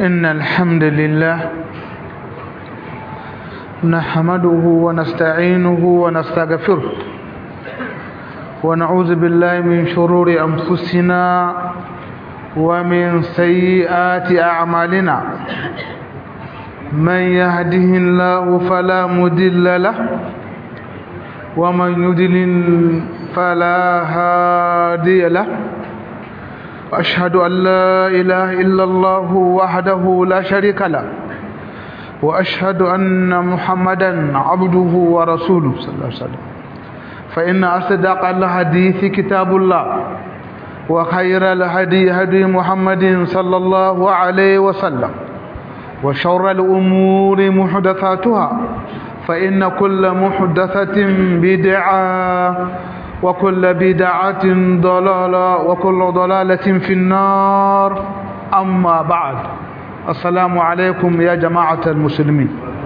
إن الحمد لله نحمده ونستعينه ونستغفره ونعوذ بالله من شرور أنفسنا ومن سيئات أعمالنا من يهده الله فلا مدل له ومن يدلل فلا هادي له وأشهد أن لا إله إلا الله وحده لا شريك له وأشهد أن محمدا عبده ورسوله صلى الله عليه وسلم فإن أصدق الحديث كتاب الله وخير الهدي هدي محمد صلى الله عليه وسلم وشر الأمور محدثاتها فإن كل محدثة بدعة وكل بدعة ضلالة وكل ضلالة في النار أما بعد السلام عليكم يا جماعة المسلمين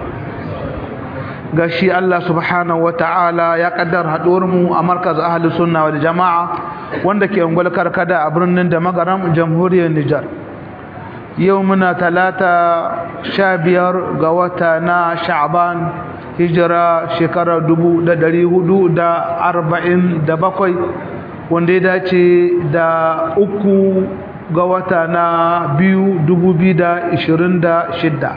gashi Allah subhanahu wa ta'ala ya kaddar mu a markaz ahli sunna wal jama'a wanda ke ungwal karkada a birnin da magaram jamhuriyar Nijar yau muna talata sha biyar ga wata na sha'ban hijira shekarar dubu da dari hudu da arba'in da bakwai wanda ya dace da uku ga wata na biyu dubu biyu da ishirin da shidda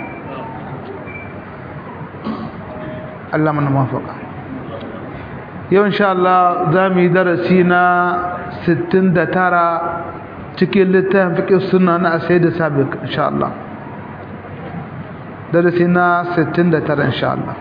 Allah mana mafaka yau insha Allah za mu yi darasi na sittin da tara cikin littafin fiƙi suna na asai da sabiq insha Allah darasi na 69 insha Allah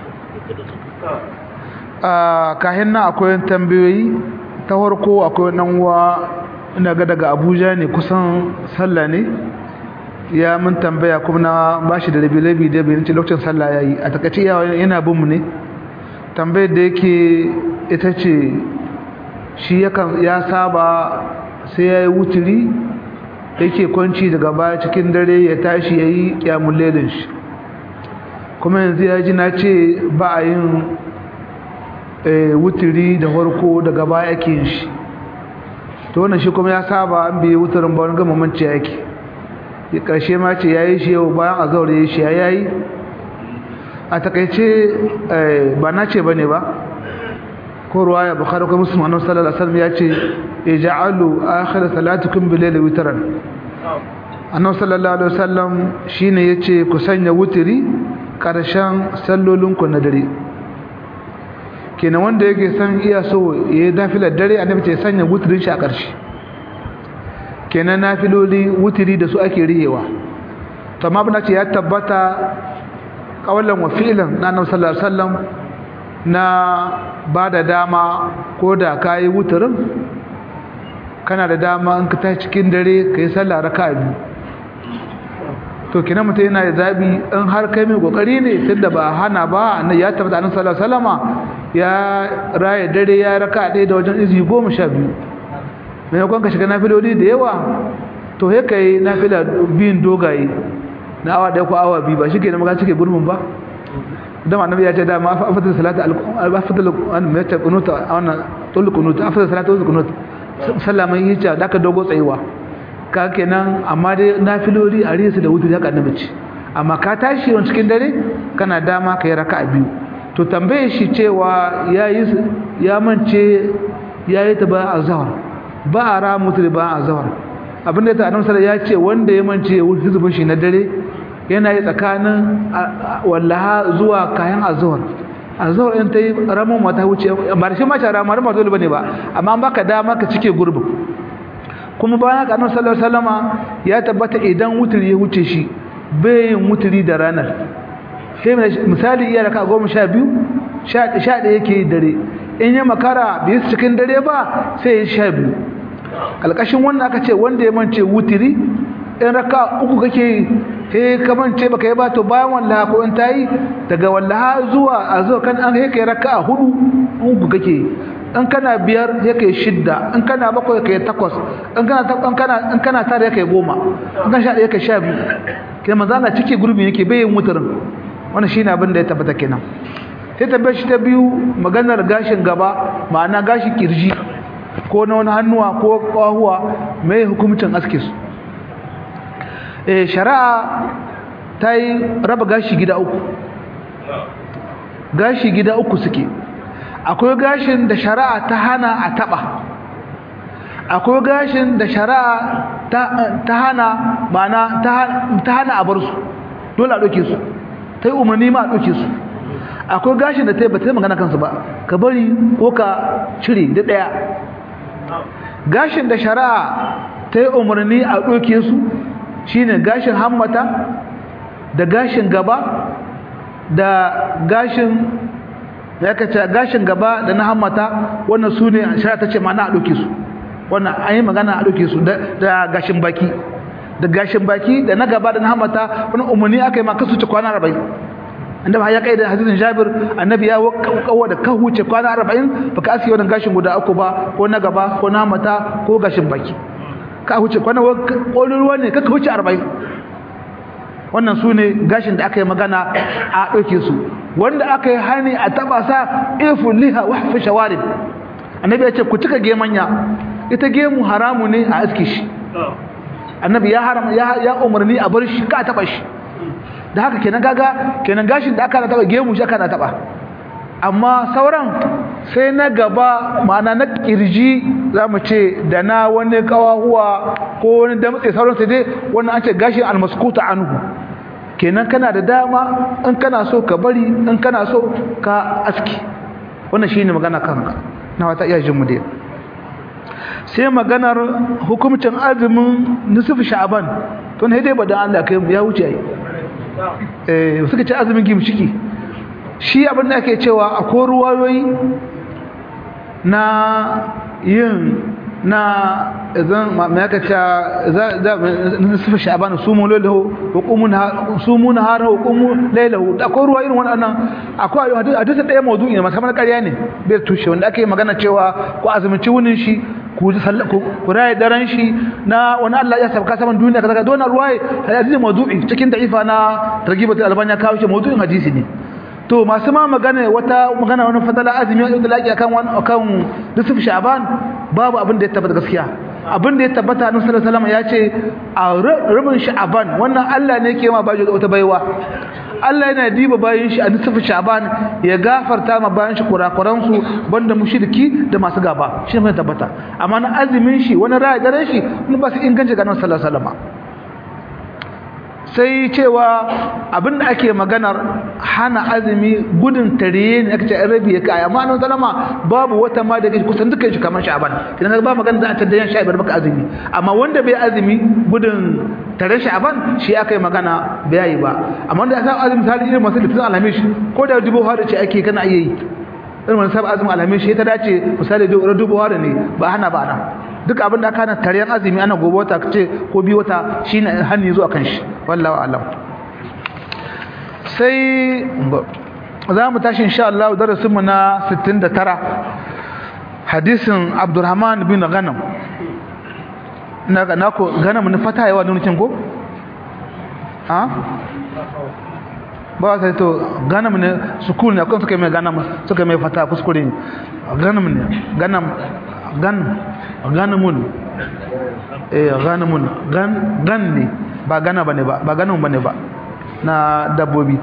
kahin na akwai tambayoyi ta farko akwai nan wa ina ga daga Abuja ne kusan sallah ne ya mun tambaya kuma na bashi da rabi-rabi da bayan lokacin sallah yayi a takaice yana bin mu ne tambayar da yake ita ce shi ya saba sai ya yi wuturi yake kwanci daga baya cikin dare ya tashi ya yi kyamun lelin shi kuma yanzu ya ji na ce ba a yin wuturi da farko daga baya ake yin shi to wannan shi kuma ya saba an biye wuturin ba wani gama manci yake ya karshe ma ce ya yi shi yau bayan a zaure ya shi ya yi a takaice ba na ce ba ne ba ko ruwaya bukhari ko muslim annabi sallallahu alaihi wasallam ya ce ij'alu akhir salatukum bil layli witran annabi sallallahu alaihi wasallam shine yace ku sanya wutiri karshen sallolinku na dare kenan wanda yake san iya so yayi dafilar dare annabi ce sanya wutirin shi a karshe kenan nafiloli wutiri da su ake riyewa to amma bana ce ya tabbata kawalan wa fi'lan na annabi sallallahu alaihi wasallam na ba da dama ko da ka yi wutarin kana da dama in ka tashi cikin dare ka yi sallah raka biyu to kina mutum yana da zabi in har kai mai kokari ne tunda ba hana ba na ya tabbata annabi sallallahu alaihi wasallama ya raye dare ya raka ɗaya da wajen izi goma sha biyu maimakon ka shiga nafiloli da yawa to he kai nafila biyun dogaye na awa ɗaya ko awa biyu ba shi ke da maka cike gurbin ba dan annabi ya ce da ma afdal salatu al-afdal an mai ta kunuta wannan tul kunuta afdal salatu tul kunuta sallama yi ta da ka dogo tsayuwa ka kenan amma dai nafiloli a risu da wutu da ka annabi ce amma ka tashi wani cikin dare kana dama ka yi raka'a biyu to tambaye shi cewa yayi ya mance yayi ta ba azhar ba a ra mutu ba azhar abinda ta annabi sallallahu ya ce wanda ya mance hizbin shi na dare yana yi tsakanin wallaha zuwa kayan azuwar azuwar in ta yi ramon mata wuce ba da shi mace ramar ramar dole bane ba amma an baka dama ka cike gurbin kuma bayan haka annabi sallallahu alaihi wasallama ya tabbata idan wuturi ya wuce shi bai yin wuturi da ranar sai misali iya raka goma sha biyu sha ɗaya yake dare in ya makara bai cikin dare ba sai ya sha biyu ƙalƙashin wannan aka ce wanda ya mance wuturi in raka uku kake he kaman ce baka yi ba to bayan wallaha ko in tayi daga wallaha zuwa a zuwa kan an yake raka hudu uku kake in kana biyar yake shidda in kana bakwai yake takwas in kana in kana in kana tare yake goma in kana sha yake sha biyu kai manzo Allah cike gurbi yake bai yin mutarin wannan shine abin da ya tabbata kenan sai tabbaci shi ta biyu maganar gashin gaba ma'ana gashin kirji ko na wani hannuwa ko kwahuwa mai hukumcin aske su eh shari'a ta yi raba gashi gida uku gashi gida uku suke akwai gashin da shari'a ta hana a taba akwai gashin da shari'a ta hana mana ta hana a bar su dole a ɗauke su ta yi umarni ma a ɗauke su akwai gashin da ta yi ba ta yi magana kansu ba ka bari ko ka cire da ɗaya gashin da shari'a ta yi umarni a ɗauke su shine gashin hammata da gashin gaba da gashin ya kace gashin gaba da na hammata wannan su ne shari'a ta ce ma'ana a ɗauke su wannan an yi magana a ɗauke su da gashin baki da gashin baki da na gaba da na hammata wani umarni aka yi ma kasu ce kwana arba'in annabi ya kai da hadisin Jabir annabi ya kawo da ka huce kwana 40 baka aski wannan gashin guda uku ba ko na gaba ko na mata ko gashin baki ka huce kwana kolin ruwa ne kaka huce 40 wannan su ne gashin da aka yi magana a ɗauke su wanda aka yi hani a taba sa ifu liha wa fi shawarib annabi ya ce ku cika gemanya ita gemu haramu ne a aski shi annabi ya haram ya umarni a bar shi ka taba shi da haka kenan gaga kenan gashin da aka na taba gemu shi aka na taba amma sauran sai na gaba ma'ana na kirji zamu ce da na wani kawahuwa ko wani damtse sauran sai dai wannan an ce gashin almaskuta anhu kenan kana da dama in kana so ka bari in kana so ka aski wannan shine magana kanka na wata iya jin mu dai sai maganar hukumcin azumin nisfu sha'ban to ne dai badan Allah kai ya wuce ai eh suka ce azumin gimshiki shi abin da ake cewa akwai ruwayoyi na yin na idan ma yaka ta za za nisfu sha'ban sumu lahu wa qumu sumu nahara wa qumu laylahu akwai ruwa irin wannan akwai hadisi ɗaya mawdu'i ne masamman ƙarya ne bai tushe wanda ake magana cewa ko azumci wunin shi ku ku raye daren shi na wani Allah ya sabka saman duniya kaza kaza wannan ruwaye hadisi mawdu'i cikin da'ifa na targibat al-albani ya kawo shi mawdu'in hadisi ne to masu ma magana wata magana wani fadala azumi ya dalaki akan wani akan nisfu sha'ban babu abin da ya tabbata gaskiya abin da ya tabbata annabi sallallahu alaihi wasallam ya ce a rubun sha'ban wannan Allah ne yake ma bajo wata baiwa Allah yana diba bayan shi a nisfu sha'ban ya gafarta ma bayan shi kurakuran su banda mushriki da masu gaba shi ne tabbata amma na azumin shi wani ra'ayi dare shi mun ba su inganci ga annabi sallallahu alaihi wasallam sai cewa abinda ake maganar hana azumi gudun tariye ne aka ce an rabi ya kai amma annabi sallama babu wata ma da kusan dukkan shi kamar sha'ban idan ba magana za a tada yan sha'ban baka azumi amma wanda bai azumi gudun tare sha'ban shi aka yi magana bai yi ba amma wanda ya sa azumi misali irin masu litin alhamish ko da dubu har ce ake kana iya yi irin wani sabon azumin alhamish ya ta dace misali dubu har ne ba hana ba ana duk abin da aka na taryan azumi ana gobe wata ce ko biyu wata shine hannu zuwa kan shi wallahi alam sai za mu tashi insha Allah darasin mu na 69 hadisin Abdurrahman bin Ghanam na ga nako Ghanam ne fata yawa nunin ko ha ba sai to Ghanam ne sukun ne akwai suka mai Ghanam suka mai fata kuskure Ghanam ne Ghanam gan ganamun eh ganamun gan gan ne ba gana bane ba ba ganan bane ba na dabbobi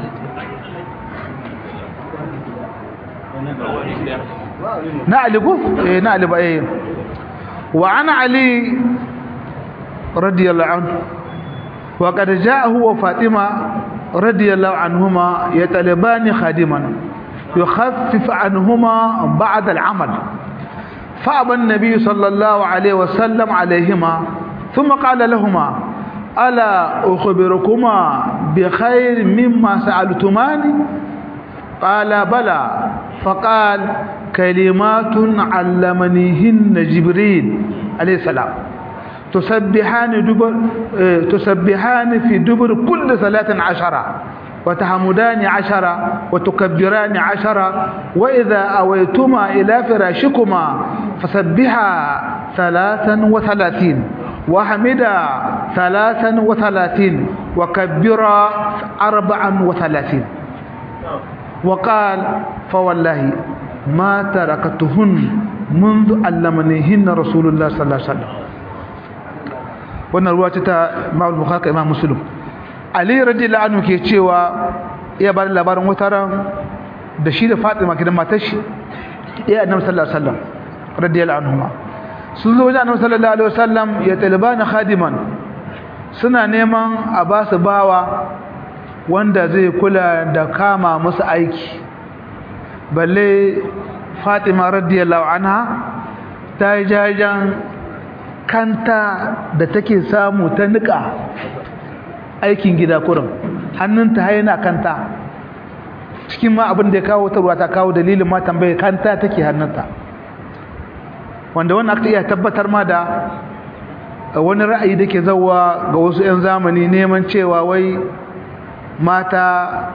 na ali ko eh na ali ba eh wa ana ali radiyallahu anhu wa qad ja'ahu wa fatima radiyallahu anhuma yatalabani khadiman يخفف عنهما بعد العمل فأبى النبي صلى الله عليه وسلم عليهما ثم قال لهما ألا أخبركما بخير مما سألتماني قال بلى فقال كلمات علمنيهن جبريل عليه السلام تسبحان دبر تسبحان في دبر كل صلاة عشرة وتحمدان عشرة وتكبران عشرة وإذا أويتما إلى فراشكما فسبحا ثلاثا وثلاثين وحمدا ثلاثا وثلاثين وكبرا أربعا وثلاثين وقال فوالله ما تركتهن منذ علمنيهن رسول الله صلى الله عليه وسلم wannan ruwa ta Imam Bukhari ka Imam Muslim Ali radiyallahu anhu ke cewa iya bada labarin wataran da shi da Fatima kidan matar shi iya Annabi sallallahu alaihi wasallam radiyallahu anhuma sun zo wajen Annabi sallallahu alaihi wasallam ya talibana khadiman suna neman a ba su bawa wanda zai kula da kama musu aiki balle Fatima radiyallahu anha ta yi jajen kanta da take samu ta nika aikin gida kurin hannunta haina kanta cikin ma abin da ya kawo ta ruwa ta kawo dalilin ma tambaye kanta take hannunta wanda wannan aka iya tabbatar ma da wani ra'ayi da ke zauwa ga wasu 'yan zamani neman cewa wai mata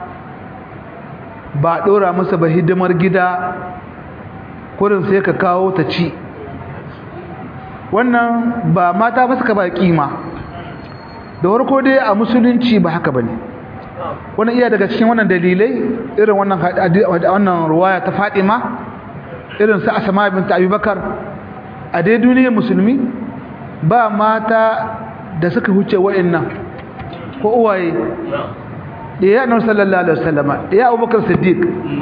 ba ɗora musu ba hidimar gida kurin sai ka kawo ta ci wannan ba mata ba suka ba kima da warko dai a musulunci ba haka bane wannan iya daga cikin wannan dalilai irin wannan wannan ruwaya ta Fatima irin su Asma bint Abubakar a dai duniyar musulmi ba mata da suka huce wa'annan ko uwaye ya annabi sallallahu alaihi wasallam ya Abubakar Siddiq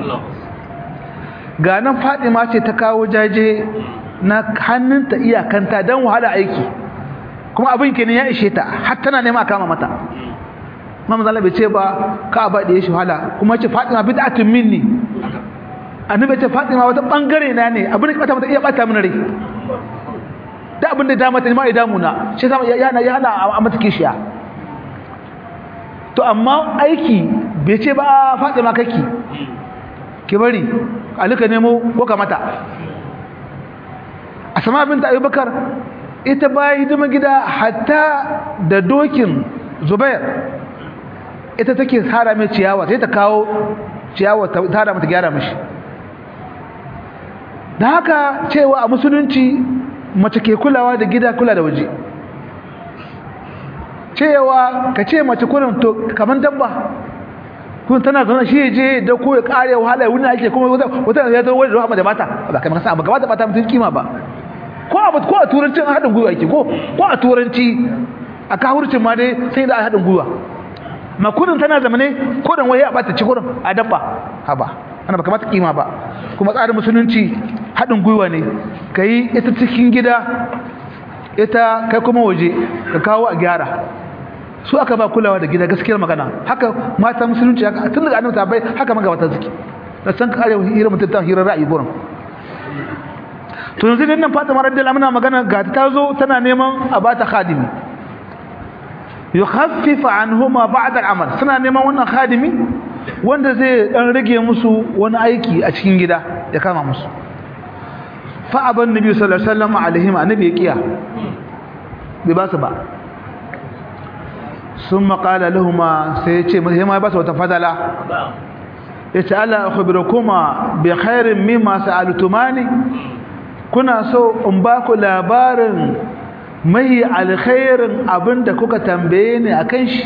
ga nan Fatima ce ta kawo jaje na hannunta iyakanta don wahala aiki kuma abin kenan ya ishe ta har tana nema kama mata mamman zala bai ce ba ka ba da ya shi wahala kuma ce fatima bid'atun minni annabi ce fatima wata bangare na ne abin da bata mata iya bata min rai da abin da dama ta ma ya damu na shi sama ya na ya hana a mata kishiya to amma aiki bai ce ba fatima kake ki bari alika nemo ko ka mata asama binta abubakar ita baya hidima gida hatta da dokin zubair ita take tsara mai ciyawa sai ta kawo ciyawa ta tara mata gyara mashi da haka cewa a musulunci mace ke kulawa da gida kula da waje cewa ka ce mace kurin to kamar dabba kun tana zaune shi je da ko ya kare wahala wani ake kuma wata ya zo wani rahama da bata ba kai maka ba gaba da bata mutun kima ba ko a ko a turancin hadin gwiwa yake ko ko a turanci a kahurcin ma dai sai da hadin gwiwa makudin tana zamane ko dan waye a bata ci gurin a dabba haba ana ba kamata kima ba kuma tsarin musulunci hadin gwiwa ne kai ita cikin gida ita kai kuma waje ka kawo a gyara su aka ba kulawa da gida gaskiyar magana haka mata musulunci haka tun daga annabi bai haka magabata suke da san kare hira mutum ta hira ra'ayi gurin to yanzu din nan Fatima radiyallahu anha magana ga ta zo tana neman a bata khadimi yukhaffif anhuma ba'd al-amal suna neman wannan khadimi wanda zai dan rage musu wani aiki a cikin gida ya kama musu fa aban nabi sallallahu alaihi wasallam alaihim annabi ya kiya bai ba su ba ثم قال لهما سيتي ما بس وتفضلا yace ala akhbirukuma bi khairin mimma sa'altumani kuna so in ba ku labarin mai alkhairin abinda kuka tambaye ni akan shi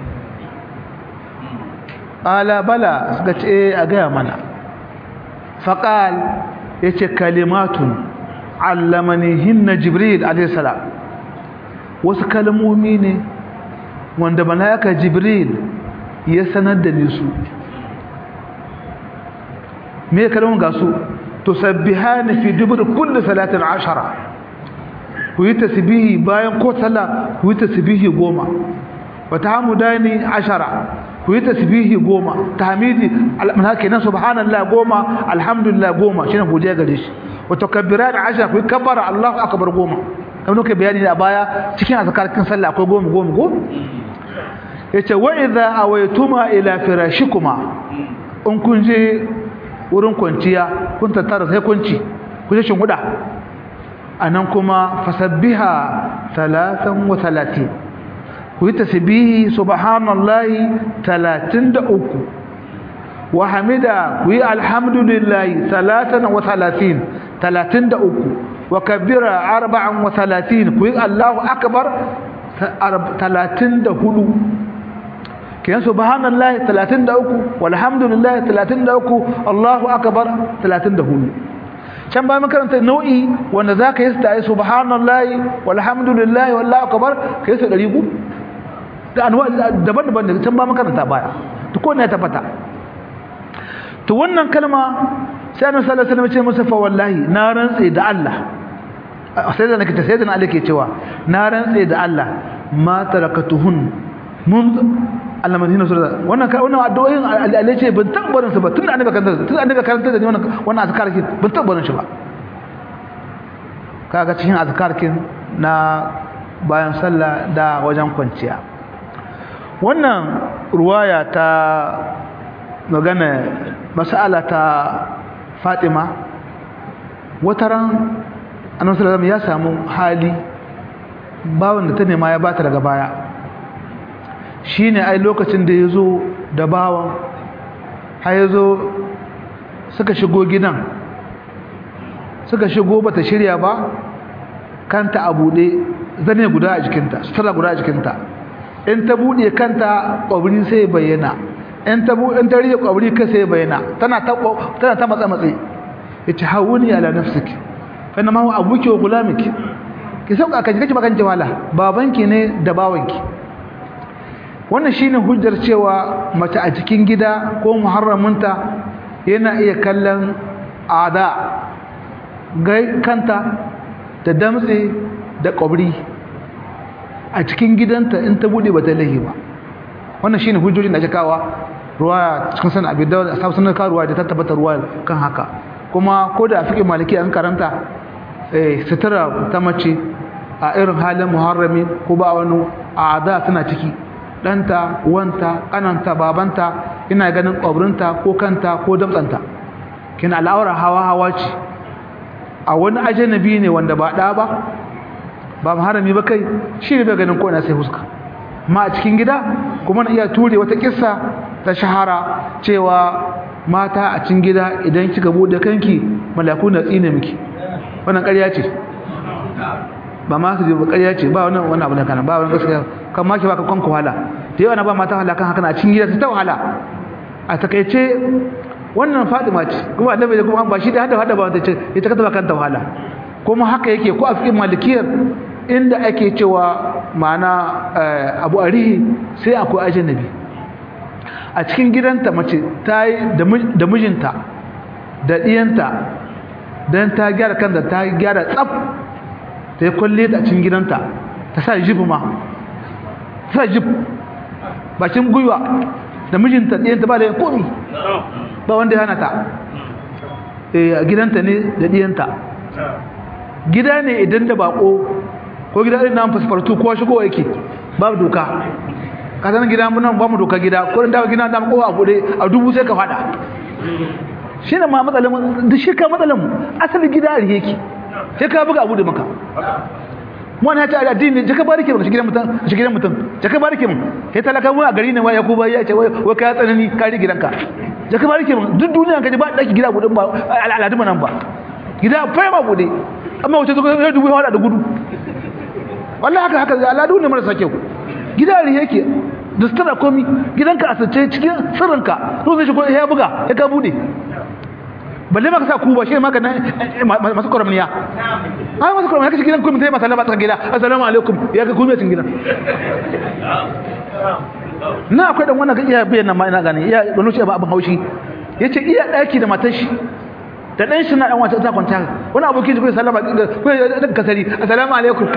ala bala suka ce a gaya mana faqal yace kalimatun allamanihinna jibril alayhi salam wasu kalmomi ne wanda malaika jibril ya sanar da ni su me kalmun ga su tusabbihani fi dubur kulli salatin ashara ku yi tasbihi bayan ko sallah ku yi tasbihi goma wa tahmudani ashara ku yi tasbihi goma tahmidi alhamdulillah kenan subhanallah goma alhamdulillah goma shine godiya gare shi wa takabbiran ashara ku yi kabbara allahu akbar goma kamar muka bayani a baya cikin azkarkin sallah akwai goma goma goma yace wa idza awaytuma ila firashikuma in kun je wurin kwanciya kun tattara sai kunci ku je shinguda anan kuma fasabbiha 33 ku yi tasbihi subhanallahi 33 wa hamida ku yi alhamdulillahi 33 33 wa kabbira 34 ku yi allahu akbar 34 kiyan subhanallahi 33 walhamdulillahi 33 Allahu akbar 34 can ba makaranta nau'i wanda za ka yi su tare subhanallahi walhamdulillahi wallahu akbar ka yi su ɗari ku da anwa daban-daban da can ba makaranta baya to ko ne ya tabbata to wannan kalma sai annabi sallallahu alaihi wasallam ce masa fa wallahi na rantse da Allah sai da nake ta sai da Allah ke cewa na rantse da Allah ma tarakatuhun mun Allah madina sura wannan wannan addu'o'in Allah ce ban tabbarin su ba tun annabi karanta tun annabi karanta da wannan wannan azkar kin ban tabbarin shi ba kaga cikin azkar kin na bayan sallah da wajen kwanciya wannan ruwaya ta magana mas'ala ta Fatima wataran annabi sallallahu alaihi ya samu hali bawon da ta nema ya bata daga baya shine ai lokacin da yazo da bawon har yazo suka shigo gidan suka shigo bata shirya ba kanta a bude zane guda a jikinta sutura guda a jikinta in ta bude kanta kwabri sai bayyana in ta bu in ta rike kwabri kai sai bayyana tana ta tana ta matsa matsi yace hawuni ala nafsiki fa inna ma huwa abuki wa gulamiki ki sauka kan kike bakan jawala babanki ne da bawanki wannan shine hujjar cewa mace a cikin gida ko muharraminta yana iya kallon ada gai kanta da damtse da kwabri a cikin gidanta in ta bude bata lahi ba wannan shine hujjojin da ake kawa ruwa cikin sanin abin da a samun ka ruwa da ta tabbata ruwa kan haka kuma ko da fiƙe maliki an karanta sutura ta mace a irin halin muharrami ko ba wani a da suna ciki ɗanta wanta ƙananta babanta ina ganin ƙwabrinta ko kanta ko damtsanta kina al'aura hawa hawa ce a wani ajanabi ne wanda ba ɗa ba ba muharrami ba kai shi ne bai ganin ko ina sai fuska ma a cikin gida kuma na iya ture wata kissa ta shahara cewa mata a cikin gida idan kika bude kanki malaku na tsine miki wannan ƙarya ce ba ma su ji ba ƙarya ce ba wannan wannan abu ne kana ba wannan gaskiya kan ma ki baka kanku wahala da yawa na ba mata wahala kan haka na cikin gida ta wahala a takaice wannan Fatima ce kuma annabi kuma ba shi da hada hada ba wanda ce ita ka taba kanta wahala kuma haka yake ko a fikin malikiyar inda ake cewa ma'ana abu arihi sai akwai ajanabi a cikin gidanta mace ta yi da mijinta da ɗiyanta don ta gyara kanta ta gyara tsaf ta yi kwalle ta cikin gidanta ta sa jib ma ta sa jib bakin gwiwa da mijinta ɗiyanta ba da komi ba wanda ya hana ta a gidanta ne da ɗiyanta gida ne idan da bako ko gida irin nan fasfartu ko shigo yake babu doka ka san gida mun ba mu doka gida ko da gida da ko a bude a dubu sai ka fada shine ma matsalan mu duk shi ka matsalan mu asali gida a yake sai ka buga abu da maka mu ne ta addini jaka barike mu gidan mutum shi gidan mutum jaka barike mu kai talaka mu a gari ne wai yakuba ya ce wai wai ka tsanani ka ri gidanka jaka barike mu duk duniya ka ji ba daki gida budin ba al'adu nan ba gida fa ba bude amma wace zuwa ya dubu hada da gudu wallahi haka haka al'adu ne marasa kyau gida ne yake da sutura komi gidanka a sace cikin sirrinka to zai shigo ya buga ya ka bude balle ma ka sa kuba shi ma ka masu kwaramniya ai masu kwaramniya kashi gidan kuma sai masallama tsaka gida assalamu alaikum ya ga kuma cin gidan na akwai dan wannan iya bayyana ma ina gane iya gano shi ba abin haushi yace iya daki da matar shi da dan shi na dan wata ta kwanta wani abokin shi ko sallama ko da kasari assalamu alaikum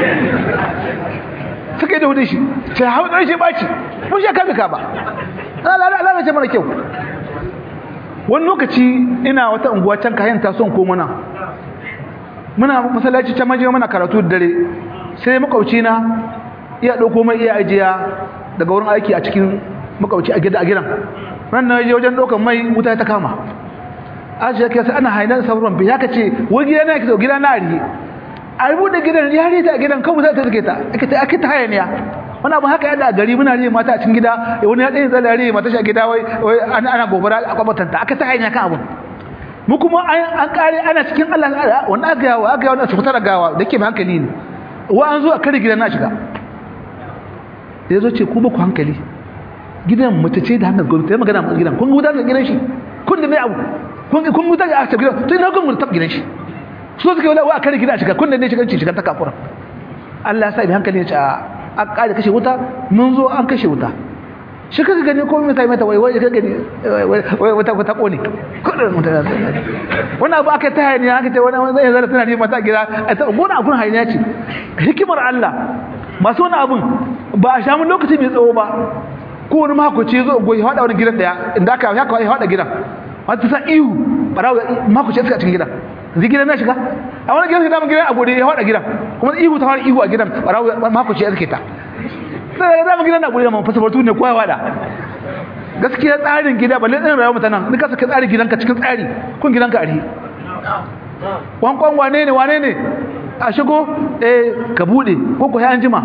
suka yi da hudu shi sai hau dan shi baci mun shi kabe ka ba Allah Allah ce mana kyau wani lokaci ina wata unguwa can kayan ta son ko muna muna masallaci can maje muna karatu da dare sai makauci na iya dauko mai iya ajiya daga wurin aiki a cikin makauci a gida a gidan ran na je wajen daukan mai wuta ta kama ajiya kai sai ana hainan sauran bi haka ce wai gida na kike gida na rihe a bude gidan ya rihe ta gidan kawai sai ta take ta ake ta ake ta hayaniya wani abu haka yada a gari muna rihe mata a cikin gida wani ya tsaye tsala rihe mata shi a gida wai ana gobara a kwabatanta aka ta hayaniya kan abun mu kuma an kare ana cikin Allah wani aka yawa aka yawa su fitar gawa da ke hankali ne wa an zo a kare gidan na shiga da ya zo ce ku ba ku hankali gidan mace ce da hankali gwamnati ya magana a gidan kun gudanar da gidan shi kun da mai abu kun kun muta a cikin gidan to ina kun mun tab gidan shi so suka wala wa kare gida shiga kun ne shiga shiga ta kafura Allah ya sa bi hankali ya ce a kare kashe wuta mun zo an kashe wuta shi kaga gani ko mai mata wai wai kaga gani wai wata wata kone kudin mutane wannan abu aka ta hayaniya aka ce wannan zai zara tana ne mata gida a ta gona abun hayaniya ce hikimar Allah masu wani abun ba a shamu lokaci mai tsawo ba ko wani makoci zo goyi hada wani gidan daya inda aka ya kawai hada gidan wata sa ihu barawo makoci suka cikin gidan zai gidan na shiga a wani gidan sai gidan a gode ya hada gidan kuma ihu ta fara ihu a gidan barawo makoci ya suke ta sai da mu gidan na gure mun fasabatu ne kowa wada gaskiya tsarin gida balle tsarin rayuwar mutanen duka saka tsarin gidanka cikin tsari kun gidanka a rihi kwankwan wane ne wane ne a shigo eh ka bude ko ko an jima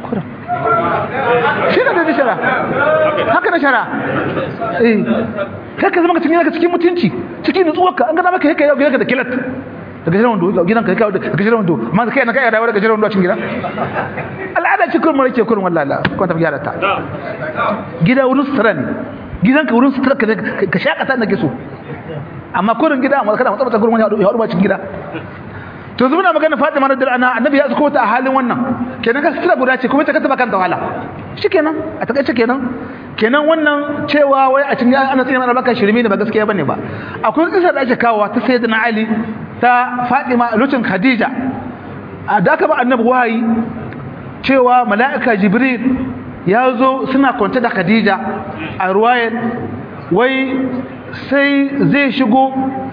shi ne da shara haka na shara eh kai ka zama ka cikin cikin mutunci cikin nutsuwarka an ga maka kai yau gidanka da kilat daga jiran wando gidan ka kai daga jiran wando amma kai na kai da daga jiran wando a cikin gida al'ada ce kullum rake kullum wallahi Allah ko ta gyara ta gida wurin sutura ne gidan ka wurin sutura ka shakata nake so amma kullum gida amma kana matsabata gurin wani ya hudu ba cikin gida to yanzu muna magana Fatima radiyallahu anha annabi ya tsoko ta a halin wannan kenan ka sutura guda ce kuma ta kanta kanta wahala shikenan a takaice kenan kenan wannan cewa wai a cikin ana tsina mana baka shirme ne ba gaskiya bane ba akwai kisa da ake kawo ta sayyidina Ali ta Fatima lokacin Khadija a da ka ba annabi wahayi cewa mala'ika Jibril ya zo suna kwance da Khadija a ruwayar wai sai zai shigo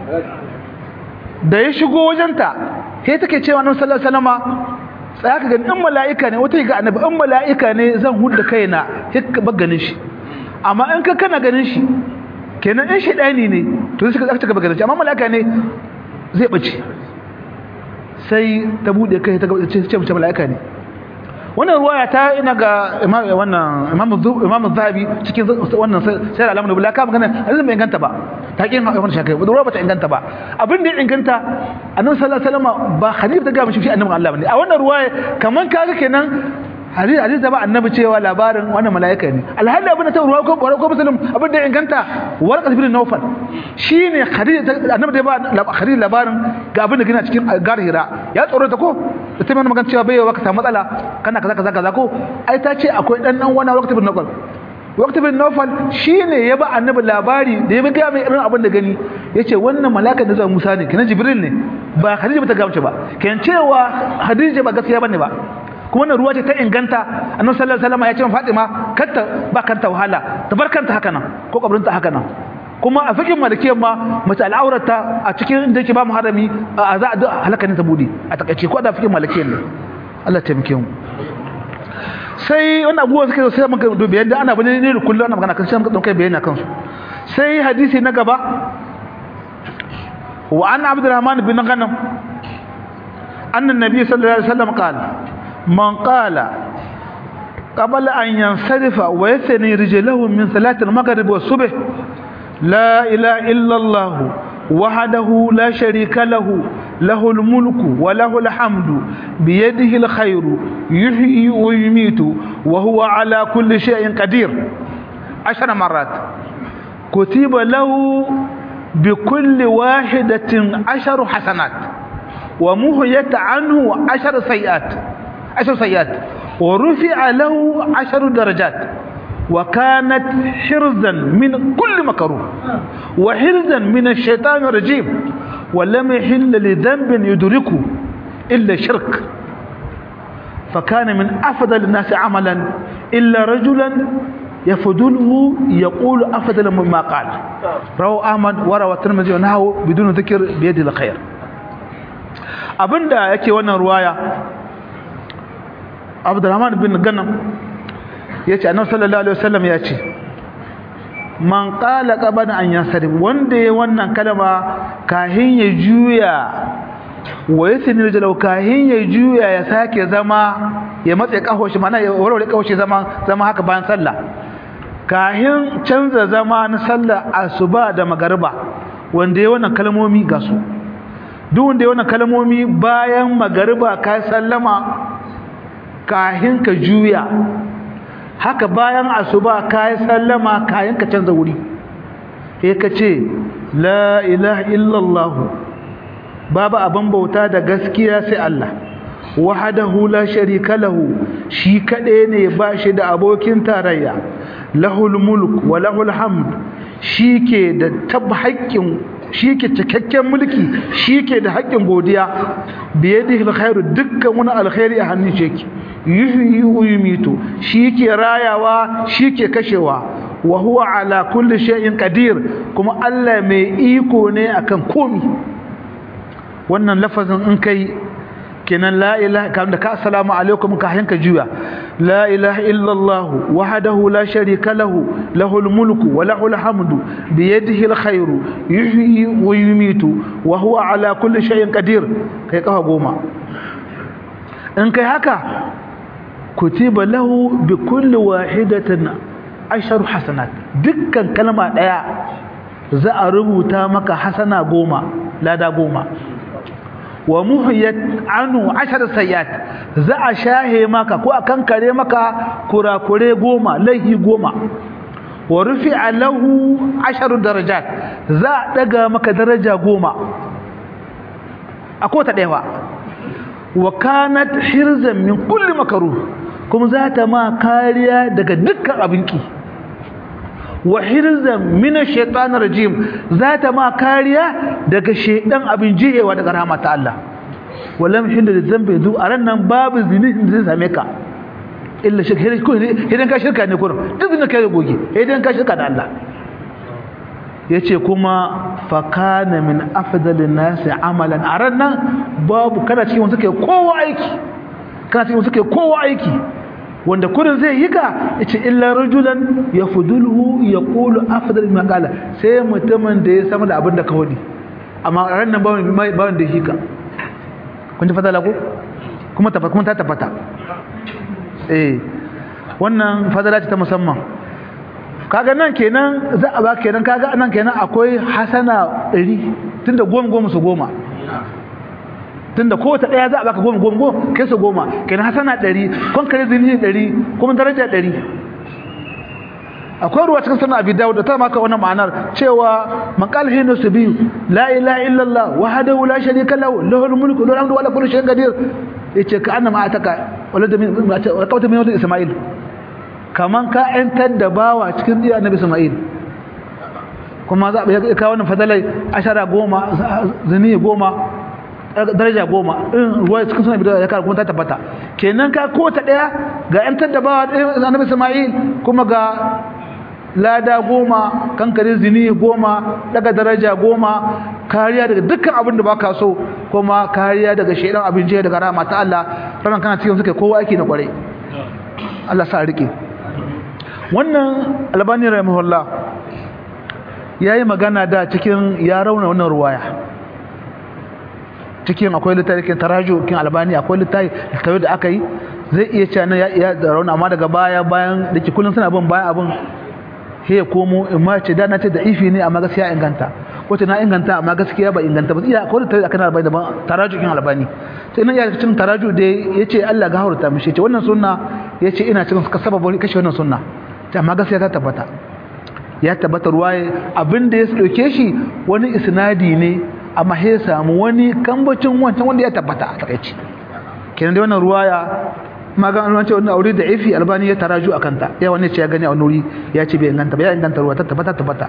da ya shigo wajenta sai take cewa annabi sallallahu alaihi wasallama tsaya ka ga in mala'ika ne wata ga annabi in mala'ika ne zan hudda kaina hikka ba ganin shi amma in ka kana ganin shi kenan in shaidani ne to sai ka tsaka gaba ganin shi amma mala'ika ne zai bace sai ta bude kai ta ce ce mace mala'ika ne wannan ruwaya ta ina ga wannan imam imam zahabi cikin wannan sai alamun da bulaka magana azan bai inganta ba ta kin wannan shakai ruwa bata inganta ba abin da ya inganta annabi sallallahu alaihi wasallam ba hadith ta ga mishi shi annabi Allah bane a wannan ruwaya kaman kaga kenan hadith hadith da ba annabi cewa labarin wannan malaika ne alhali abin da ta ruwa ko ko muslim abin da ya inganta warqat bin nawfal shine hadith annabi da ba hadith labarin ga abin da gina cikin garhira ya tsoro ta ko da ta mana magana cewa bai wa ka samu matsala kana kaza kaza kaza ko ai ta ce akwai dan dan wani waqti bin nawfal waqti bin nawfal shine ya ba annabi labari da ya bi ga mai irin abin da gani yace wannan malaka da zuwa Musa ne kenan Jibril ne ba Khadija ba ta gamce ba kenan cewa Khadija ba gaskiya bane ba kuma wannan ruwa ce ta inganta annabi sallallahu alaihi wasallam ya ce Fatima kanta ba kanta wahala tabarkanta haka nan ko kabrinta haka nan kuma a fikin malikiyar ma mace al'aurata a cikin inda yake ba mu harami a za a halaka ne ta bude a takaice ko da fikin malikiyar ne Allah ta taimake mu sai wannan abubuwa suke sai muka dubi yadda ana bane ne kullum ana magana kan sai muka dauka bayani akan su sai hadisi na gaba wa an abdurrahman bin ghanam anna nabiy sallallahu alaihi wasallam qala man qala قبل أن ينصرف ويثني رجله من صلاة المغرب والصبح لا إله إلا الله وحده لا شريك له له الملك وله الحمد بيده الخير يحيي ويميت وهو على كل شيء قدير عشر مرات كتب له بكل واحدة عشر حسنات ومهيت عنه عشر سيئات عشر سيئات ورفع له عشر درجات وكانت حرزا من كل مكروه وحرزا من الشيطان الرجيم ولم يحل لذنب يدركه إلا شرك فكان من أفضل الناس عملا إلا رجلا يفضله يقول أفضل مما قال رواه أحمد وروى الترمذي ونهى بدون ذكر بيد الخير abinda yake wannan ruwaya Abdurrahman bin Ganam ya ce annabi sallallahu alaihi wasallam ya ce man qala qabana an yasrim wanda ya wannan kalma kahin ya juya wa yasni jalau kahin ya juya ya sake zama ya matse kahoshi mana ya warware kahoshi zama zama haka bayan sallah kahin canza zama na sallah asuba da magariba wanda ya wannan kalmomi ga su duk wanda ya wannan kalmomi bayan magariba ka sallama kahin ka juya haka bayan asuba ka yi sallama kayan ka canza wuri sai ka ce la ilaha illallah babu abin bauta da gaskiya sai Allah wahdahu la sharika lahu shi kade ne ba shi da abokin tarayya lahul mulk wa lahul hamd shike da tab haƙƙin shike cikakken mulki shike da haƙƙin godiya biyadihi alkhairu dukkan wani alkhairi a hannun shi yake yuhyi wa yumitu shike rayawa shike kashewa wa huwa ala kulli shay'in qadir kuma Allah mai iko ne akan komi wannan lafazin in kai kenan la ilaha kan da ka assalamu alaikum ka hanka juya la ilaha illallah wahdahu la sharika lahu lahul mulku wa lahul hamdu bi yadihi alkhairu yuhyi wa yumitu wa huwa ala kulli shay'in qadir kai kafa goma in kai haka kutiba lahu bi kulli wahidatin ashar hasanat dukkan kalma daya za a rubuta maka hasana goma lada goma wa muhiyat anu ashar sayyat za a shahe maka ko a kankare maka kurakure goma laihi goma wa rufi'a lahu ashar darajat za a daga maka daraja goma a kota ɗaya wa kanat hirzan min kulli makaruh kuma za ta ma kariya daga dukkan abinki wa hirzan min ash-shaytanir rajim za ta ma kariya daga shedan abin jihewa daga rahmat Allah wallam hinda da zambe zu a nan babu zini zai same ka illa shirka idan ka shirka ne kurum duk zina kai goge idan ka shirka da Allah yace kuma fakana min afdalin nasi amalan a ran nan babu kana cikin wanda suke kowa aiki kana cikin wanda suke kowa aiki wanda kurin zai yi ka yace illa rajulan yafduluhu yaqulu afdal ma qala sai mutumin da ya sama da abin da ka wadi amma ran nan ba wanda ya hika kun ji fadala ko kuma tabbata kuma ta tabbata eh wannan fadala ce ta musamman kaga nan kenan za a ba kenan kaga nan kenan akwai hasana 100 tunda goma goma su goma tunda kowace daya za a baka goma goma goma kai su goma kenan hasana 100 kon kare zini 100 kuma daraja 100 akwai ruwa cikin sunan abi dawud da ta maka wannan ma'anar cewa maqal hinu subi la ilaha illallah wahdahu la sharika lahu lahul mulku wa lahul hamdu wa la kulli shay'in qadir yace ka annama ataka walad min qawta min walad isma'il kaman ka ‘yantar da bawa cikin iya na Ismail kuma za a kawo wannan fadalai ashara goma zini goma daraja goma in ruwa cikin suna bidiyar ya kawo kuma ta tabbata kenan ka ko ta ɗaya ga ‘yantar da bawa na Ismail kuma ga lada goma kankare zini goma daga daraja goma kariya daga dukkan abin da ba ka so kuma kariya daga shaidan abin jiya daga rama ta Allah ranar kana cikin suka kowa aiki na kwarai Allah sa rike wannan albani rahimahullah ya yi magana da cikin ya rauna wannan ruwaya cikin akwai littafin taraju kin albani akwai littafi da aka yi zai iya cewa ya rauna amma daga baya bayan da ke kullum suna bin bayan abin he komo in ma ce da na ce da ifi ne amma gaskiya inganta wace na inganta amma gaskiya ba inganta ba iya akwai littafi akan albani daban taraju kin albani sai nan ya cikin taraju da yace Allah ga haurta mishi ce wannan sunna yace ina cikin sababin kashe wannan sunna amma gaskiya ta tabbata ya tabbata ruwaye abinda ya dauke shi wani isnadi ne amma ya samu wani kambacin wancan wanda ya tabbata a takaici kenan da wannan ruwaya magan an ce wannan aure da ifi albani ya taraju akan ta ya wani ce ya gani a wani ya ce bai inganta ba ya inganta ruwa ta tabbata tabbata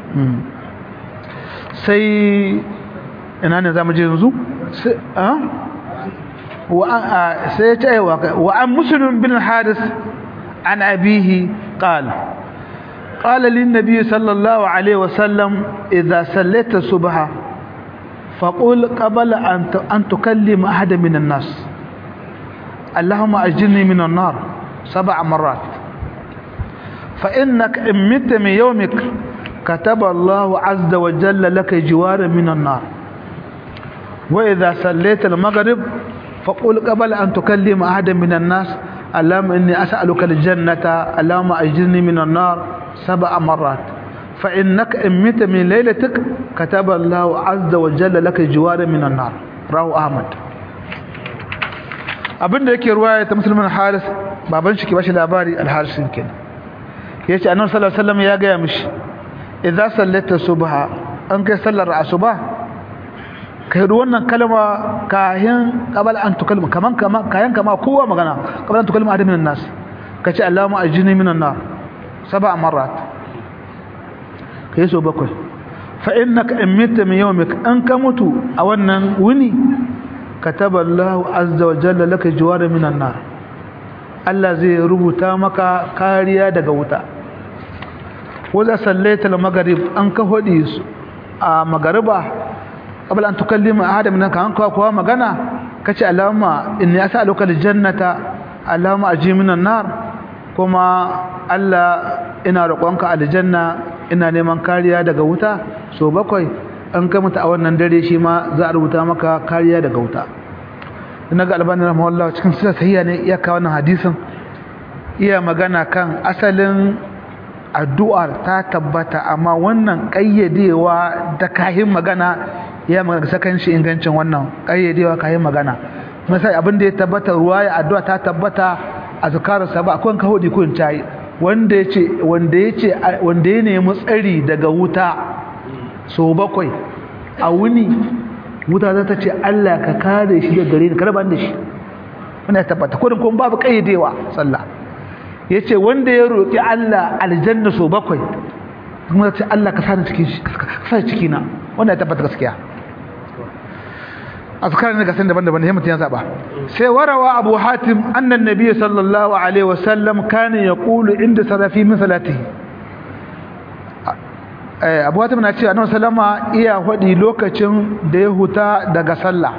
sai ina ne zamu je yanzu sai ya ce wa an muslim bin hadis عن أبيه قال قال للنبي صلى الله عليه وسلم إذا سليت الصبح فقل قبل أن تكلم أحد من الناس اللهم أجرني من النار سبع مرات فإنك إن مت من يومك كتب الله عز وجل لك جوارا من النار وإذا سليت المغرب فقل قبل أن تكلم أحد من الناس اللهم إني أسألك الجنة اللهم أجرني من النار سبع مرات فإنك إن مت من ليلتك كتب الله عز وجل لك جوار من النار رواه أحمد abin da yake ruwaya ta musulmin haris baban shi ke bashi labari alharisin kenan yace annabi sallallahu alaihi wasallam ya gaya mishi idza sallata subha an kai sallar asuba kai da wannan kalma kayan qabal an tukalma kaman kaman kayan kama kowa magana qabal an tukalma adamin nas kace allahumma ajini minan nar sab'a marrat kai so bakwai fa innaka imita min yawmik an ka mutu a wannan wuni kataba allah azza wa jalla laka jawara minan nar Allah zai rubuta maka kariya daga wuta wanda sallaita al-maghrib an ka hodi su a magariba qabl an tukallima ahada min kan ka kuwa magana kace allahumma inni as'aluka al-jannata allahumma aji minan nar kuma Allah ina roƙonka aljanna ina neman kariya daga wuta so bakwai an ka mutu a wannan dare shi ma za a rubuta maka kariya daga wuta ina ga albani rahimahullah cikin sura sahiha ne iya kawo wannan hadisin iya magana kan asalin addu'ar ta tabbata amma wannan kayyadewa da kahin magana ya magana sakan shi ingancin wannan kayyadewa kahin magana misali abin da ya tabbata ruwaya addu'a ta tabbata azkarus sabah akwai ka hudi kun tayi wanda yace wanda yace wanda ya nemi tsari daga wuta so bakwai a wuni wuta za ta ce Allah ka kare shi daga gare ni kada ban da shi wannan tabbata kodin kun babu kayyadewa sallah yace wanda ya roki Allah aljanna so bakwai kuma ce Allah ka sani cikin shi ka sani ciki na wannan ya tabbata gaskiya azkar ne ga san daban-daban ne mutun ya zaba sai warawa Abu Hatim annan nabiy sallallahu alaihi wasallam kana yaqulu inda sarafi min salatihi eh Abu Hatim na cewa annabi sallama iya hudi lokacin da ya huta daga sallah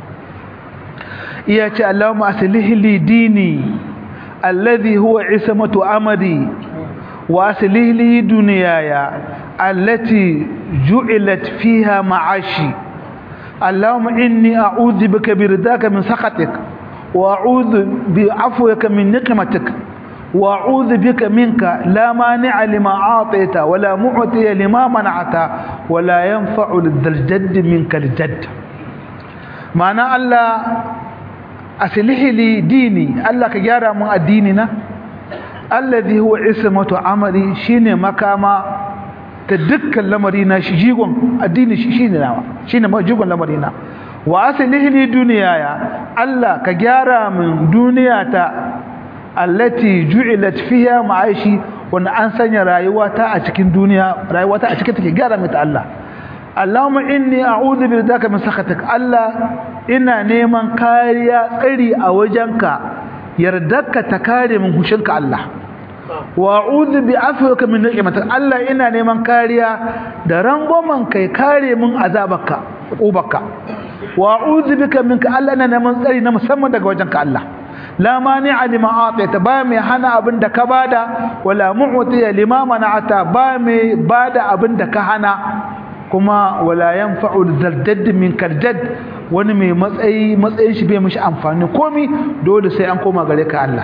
iya ce Allahumma aslih li dini الذي هو عصمة أمري وأصلح لي دنياي التي جعلت فيها معاشي اللهم إني أعوذ بك برداك من سخطك وأعوذ بعفوك من نقمتك وأعوذ بك منك لا مانع لما أعطيت ولا معطي لما منعت ولا ينفع ذا الجد منك الجد معنى الله aslihi li dini Allah ka gyara mun addini na alladhi huwa ismatu amali shine makama ta dukkan lamari na shi jigon addini shi shine nawa shine jigon lamari na wa aslihi li duniyaya Allah ka gyara mun duniyata allati ju'ilat fiha ma'aishi wanda an sanya rayuwata a cikin duniya rayuwata a cikin take gyara mata Allah Allahumma inni a'udhu bi ridaka min sakhatik Allah ina neman kariya tsari a wajenka yardarka ta kare min hushinka Allah wa a'udhu bi afwika min ni'matik Allah ina neman kariya da rangwamen kai kare min azabarka ubarka wa a'udhu bika minka Allah ina neman tsari na musamman daga wajenka Allah la mani'a lima atayta ba mai hana abin da ka bada wala mu'tiya lima mana'ata ba mai bada abin da ka hana kuma wala yanfa'u zardadd min karjad wani mai matsayi matsayin shi bai mishi amfani komi dole sai an koma gare ka Allah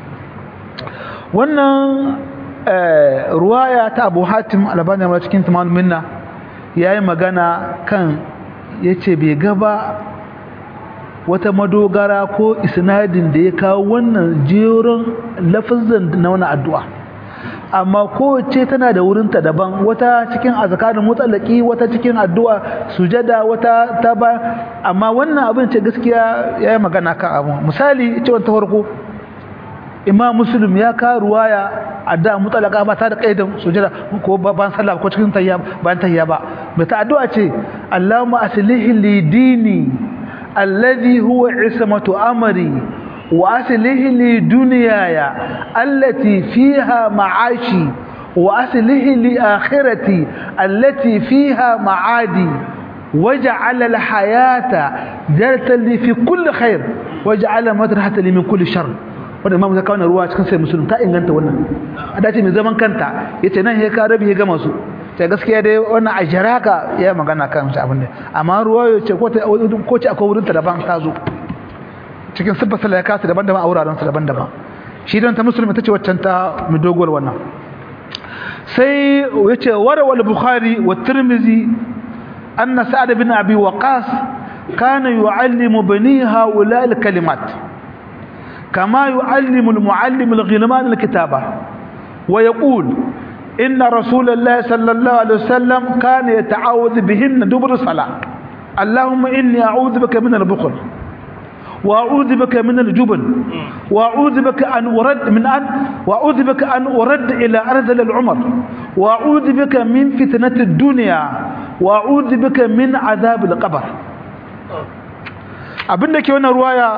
wannan ruwaya ta Abu Hatim Albani ma cikin Tamamul Minna yayi magana kan yace bai gaba wata madogara ko isnadin da ya kawo wannan jeron lafazin na wannan addu'a amma kowace tana da wurinta daban wata cikin azkarin mutalaki wata cikin addu'a sujada wata ta ba amma wannan abin ce gaskiya yayi magana kan abu misali ce wata farko imam muslim ya ka ruwaya addu'a mutalaka ba ta da kaidan sujada ko ban sallah ko cikin tayya ban tayya ba mai ta addu'a ce Allahumma aslih li dini alladhi huwa ismatu amri وأصله لي دنياي التي فيها معاشي وأصله لي آخرتي التي فيها معادي وجعل الحياة جرة لي في كل خير وجعل مدرحة لي من كل شر wanda imamu ta kawo ruwa cikin sai musulun ta inganta wannan a dace mai zaman kanta ya ce nan ya ka rabi ya gama su sai gaskiya dai wannan a jaraka ya magana kan shi abin da amma ruwa ya ce ko ce akwai wurinta daban ta zo cikin siffar sallah ya kasa daban-daban a wuraren su daban-daban shi don ta musulmi ta ce waccan ta mai doguwar wannan sai ya ce warawal bukhari wa tirmizi anna sa'ad bin abi waqas kana yu'allimu bani haula al-kalimat kama yu'allimu al-mu'allim al-ghilman al-kitaba wa yaqul inna rasulullahi sallallahu alaihi wasallam kana yata'awudhu bihinna dubur salat allahumma inni a'udhu bika min al-bukhl وأعوذ بك من الجبن وأعوذ بك أن أرد من أن وأعوذ بك أن أرد إلى أرذل العمر وأعوذ بك من فتنة الدنيا وأعوذ بك من عذاب القبر abin da ke wannan ruwaya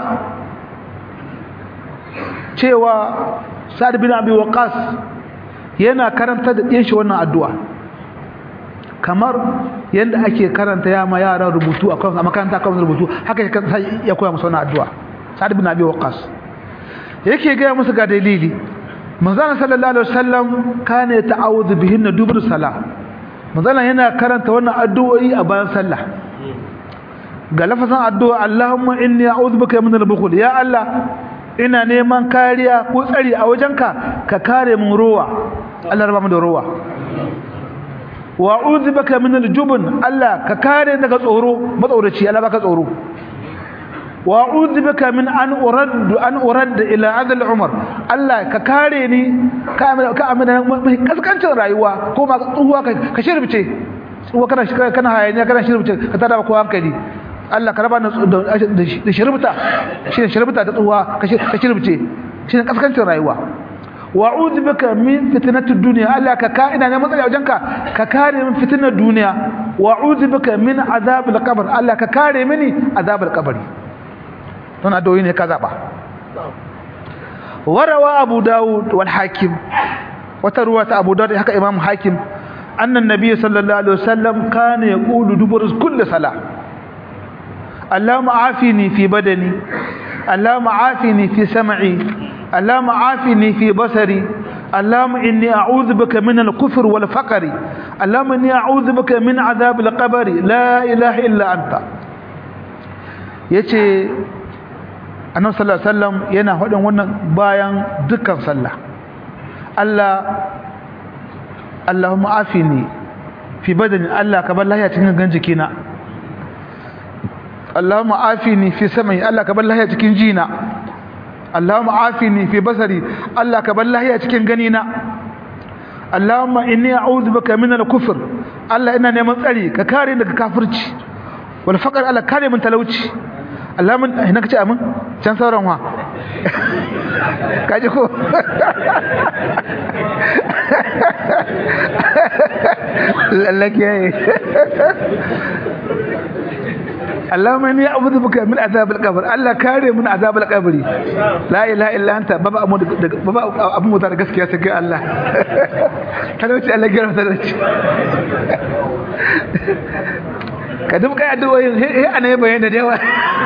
cewa sa'ad bin abi waqas yana karanta da ɗin shi wannan addu'a kamar yadda ake karanta ya ma yara rubutu a kan makaranta kan rubutu haka ya koya musu wannan addu'a sa'ad bin abi waqas yake ga musu ga dalili manzon sallallahu alaihi wasallam kana ta'awudhu bihin dubur salah manzon yana karanta wannan addu'o'i a bayan sallah ga lafazin addu'a Allahumma inni a'udhu bika min al-bukhl ya Allah ina neman kariya ko tsari a wajenka ka kare mun ruwa Allah raba mu da ruwa wa a'udhu bika min al-jubn Allah ka kare daga tsoro matsoraci Allah baka tsoro wa a'udhu bika min an urad an urad ila adl umar Allah ka kare ni ka ka amina kaskancin rayuwa ko ma tsuwa ka shirbice tsuwa kana kana hayaniya kana shirbice ka tada ko hankali Allah ka raba da shirbita shi ne shirbita ta tsuwa ka shirbce shi ne kaskancin rayuwa wa a'udhu bika min fitnatid dunya Allah ka ka ina neman tsari a wajenka ka kare min fitnar duniya wa a'udhu bika min azabil qabr Allah ka kare mini azabil qabr don addu'o'i ne ka zaba warawa abu daud wal hakim wata ruwa ta abu daud haka imam hakim annan nabiy sallallahu alaihi wasallam kana yaqulu dubur kulli salah اللهم عافني في بدني اللهم عافني في سمعي اللهم عافني في بصري اللهم إني أعوذ بك من الكفر والفقر اللهم إني أعوذ بك من عذاب القبر لا إله إلا أنت yace annabi sallallahu alaihi wasallam yana hadin wannan bayan dukkan sallah Allah Allahumma afini fi badani Allah ka bar lahiya cikin gan jikina Allahumma afini fi sam'i Allah ka bar lahiya cikin jina Allahumma afini fi basari Allah ka bar lahiya cikin ganina Allahumma inni a'udhu bika min al-kufr Allah ina neman tsari ka kare daga kafirci wal faqr Allah kare min talauci Allahumma ina kace amin can sauran wa kaje ko lallake اللهم اني اعوذ بك من عذاب القبر الله كاري من عذاب القبر لا اله الا انت بابا ابو بابا ابو مو da gaskiya sai ga Allah talauci Allah ya garfa talauci ka duk kai addu'o'in he ana yi bayani da yawa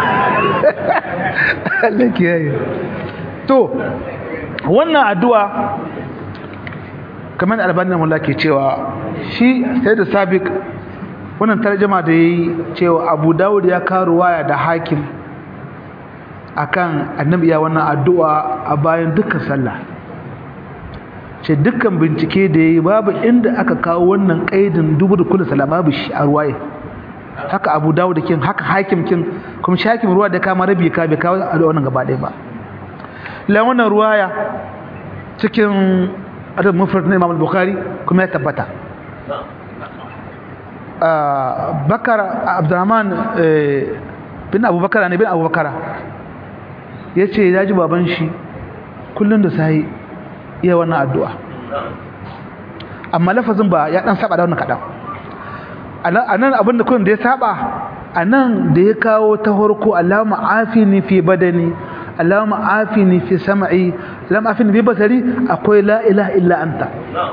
Allah kiyaye to wannan addu'a kamar albanin mullah ke cewa shi sai da sabiq wannan tarjuma da yayi cewa Abu Dawud ya karo waya da Hakim akan annabi ya wannan addu'a a bayan dukkan sallah ce dukkan bincike da yayi babu inda aka kawo wannan kaidin dubu da kullu sallah babu shi a ruwaye haka Abu Dawud kin haka Hakim kin kuma shi Hakim ruwa da kama rabi ka bai kawo a wannan gaba ɗaya ba la wannan ruwaya cikin adab mufrad na Imam Bukhari kuma ya tabbata bakar abdurrahman bin abubakar ne bin abubakar ya ce ya ji baban shi kullum da sahi iya wannan addu'a amma lafazin ba ya dan saba da wannan kaɗan a nan abinda kullum da ya saba a nan da ya kawo ta harko alama afini fi badani alama afini fi sama'i alama afini fi basari akwai la ilaha illa anta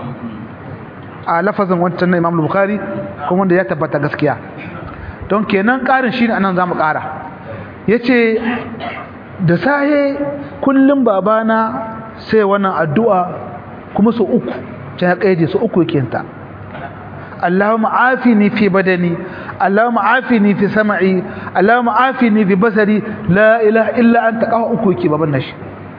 a lafazin wancan na Imam Bukhari kuma wanda ya tabbata gaskiya don kenan karin shine anan zamu kara yace da sahe kullum babana sai wannan addu'a kuma su uku ta ya kaide su uku yake ta Allahumma afini fi badani Allahumma afini fi sam'i Allahumma afini fi basari la ilaha illa anta qahu uku yake baban nashi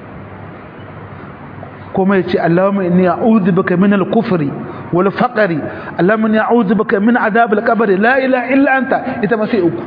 kuma yace Allahumma inni a'udhu bika min al-kufri wal faqri Allahumma inni a'udhu bika min adhab al-qabr la ilaha illa anta ita ma sai uku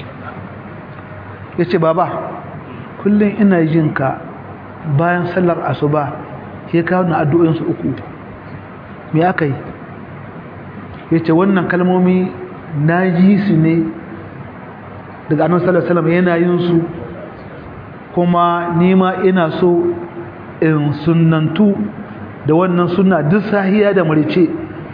yace baba kullun ina jin ka bayan sallar asuba sai ka wannan addu'o'in su uku me aka yi yace wannan kalmomi naji su ne daga annabi sallallahu alaihi wasallam yana yin su kuma nima ina so in sunnantu da wannan sunna duk sahiya da marice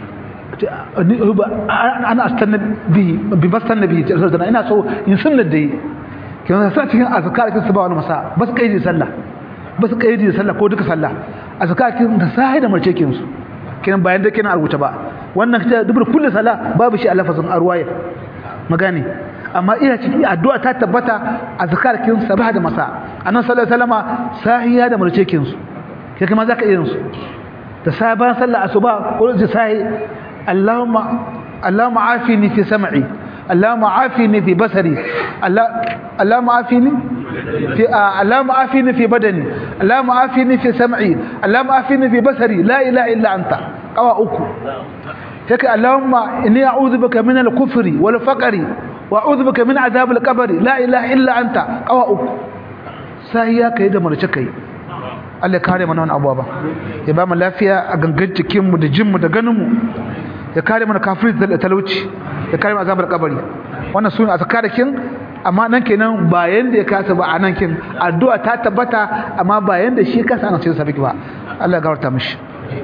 ana astanna bi bi bastanna bi ina so in sunna da yi kin sa cikin azkar kin sabah wal masa bas kaidi sallah bas kaidi sallah ko duka sallah azkar kin da sahiya da marice kin su kin bayan da kin rubuta ba wannan kace dubur kullu sala babu shi a lafazin arwaya magani amma ina cikin addu'a ta tabbata azkar kin sabah da masa annabi sallallahu alaihi wasallama sahiya da marice kin su kai kuma zaka irin su da saban sallar asuba ko da sai Allahumma Allahumma afini fi sam'i Allahumma afini fi basari Allahumma afini fi Allahumma afini fi badani Allahumma afini fi sam'i Allahumma afini fi basari la ilaha illa anta qawa uku haka Allahumma inni a'udhu bika min al-kufri wal faqri wa a'udhu bika min adhab al-qabr la ilaha illa anta qawa uku sai ya kai da marce kai Allah kare mana wannan abuwa ba ya ba mu lafiya a gangan jikin mu da jin mu da ganin mu ya kare mana kafiri da talauci ya kare mu azabar kabari wannan sunan azkarakin amma nan kenan ba yanda ya kasa ba a nan kin addu'a ta tabbata amma ba yanda shi kasa ana cikin sabiki ba Allah ya gafarta mishi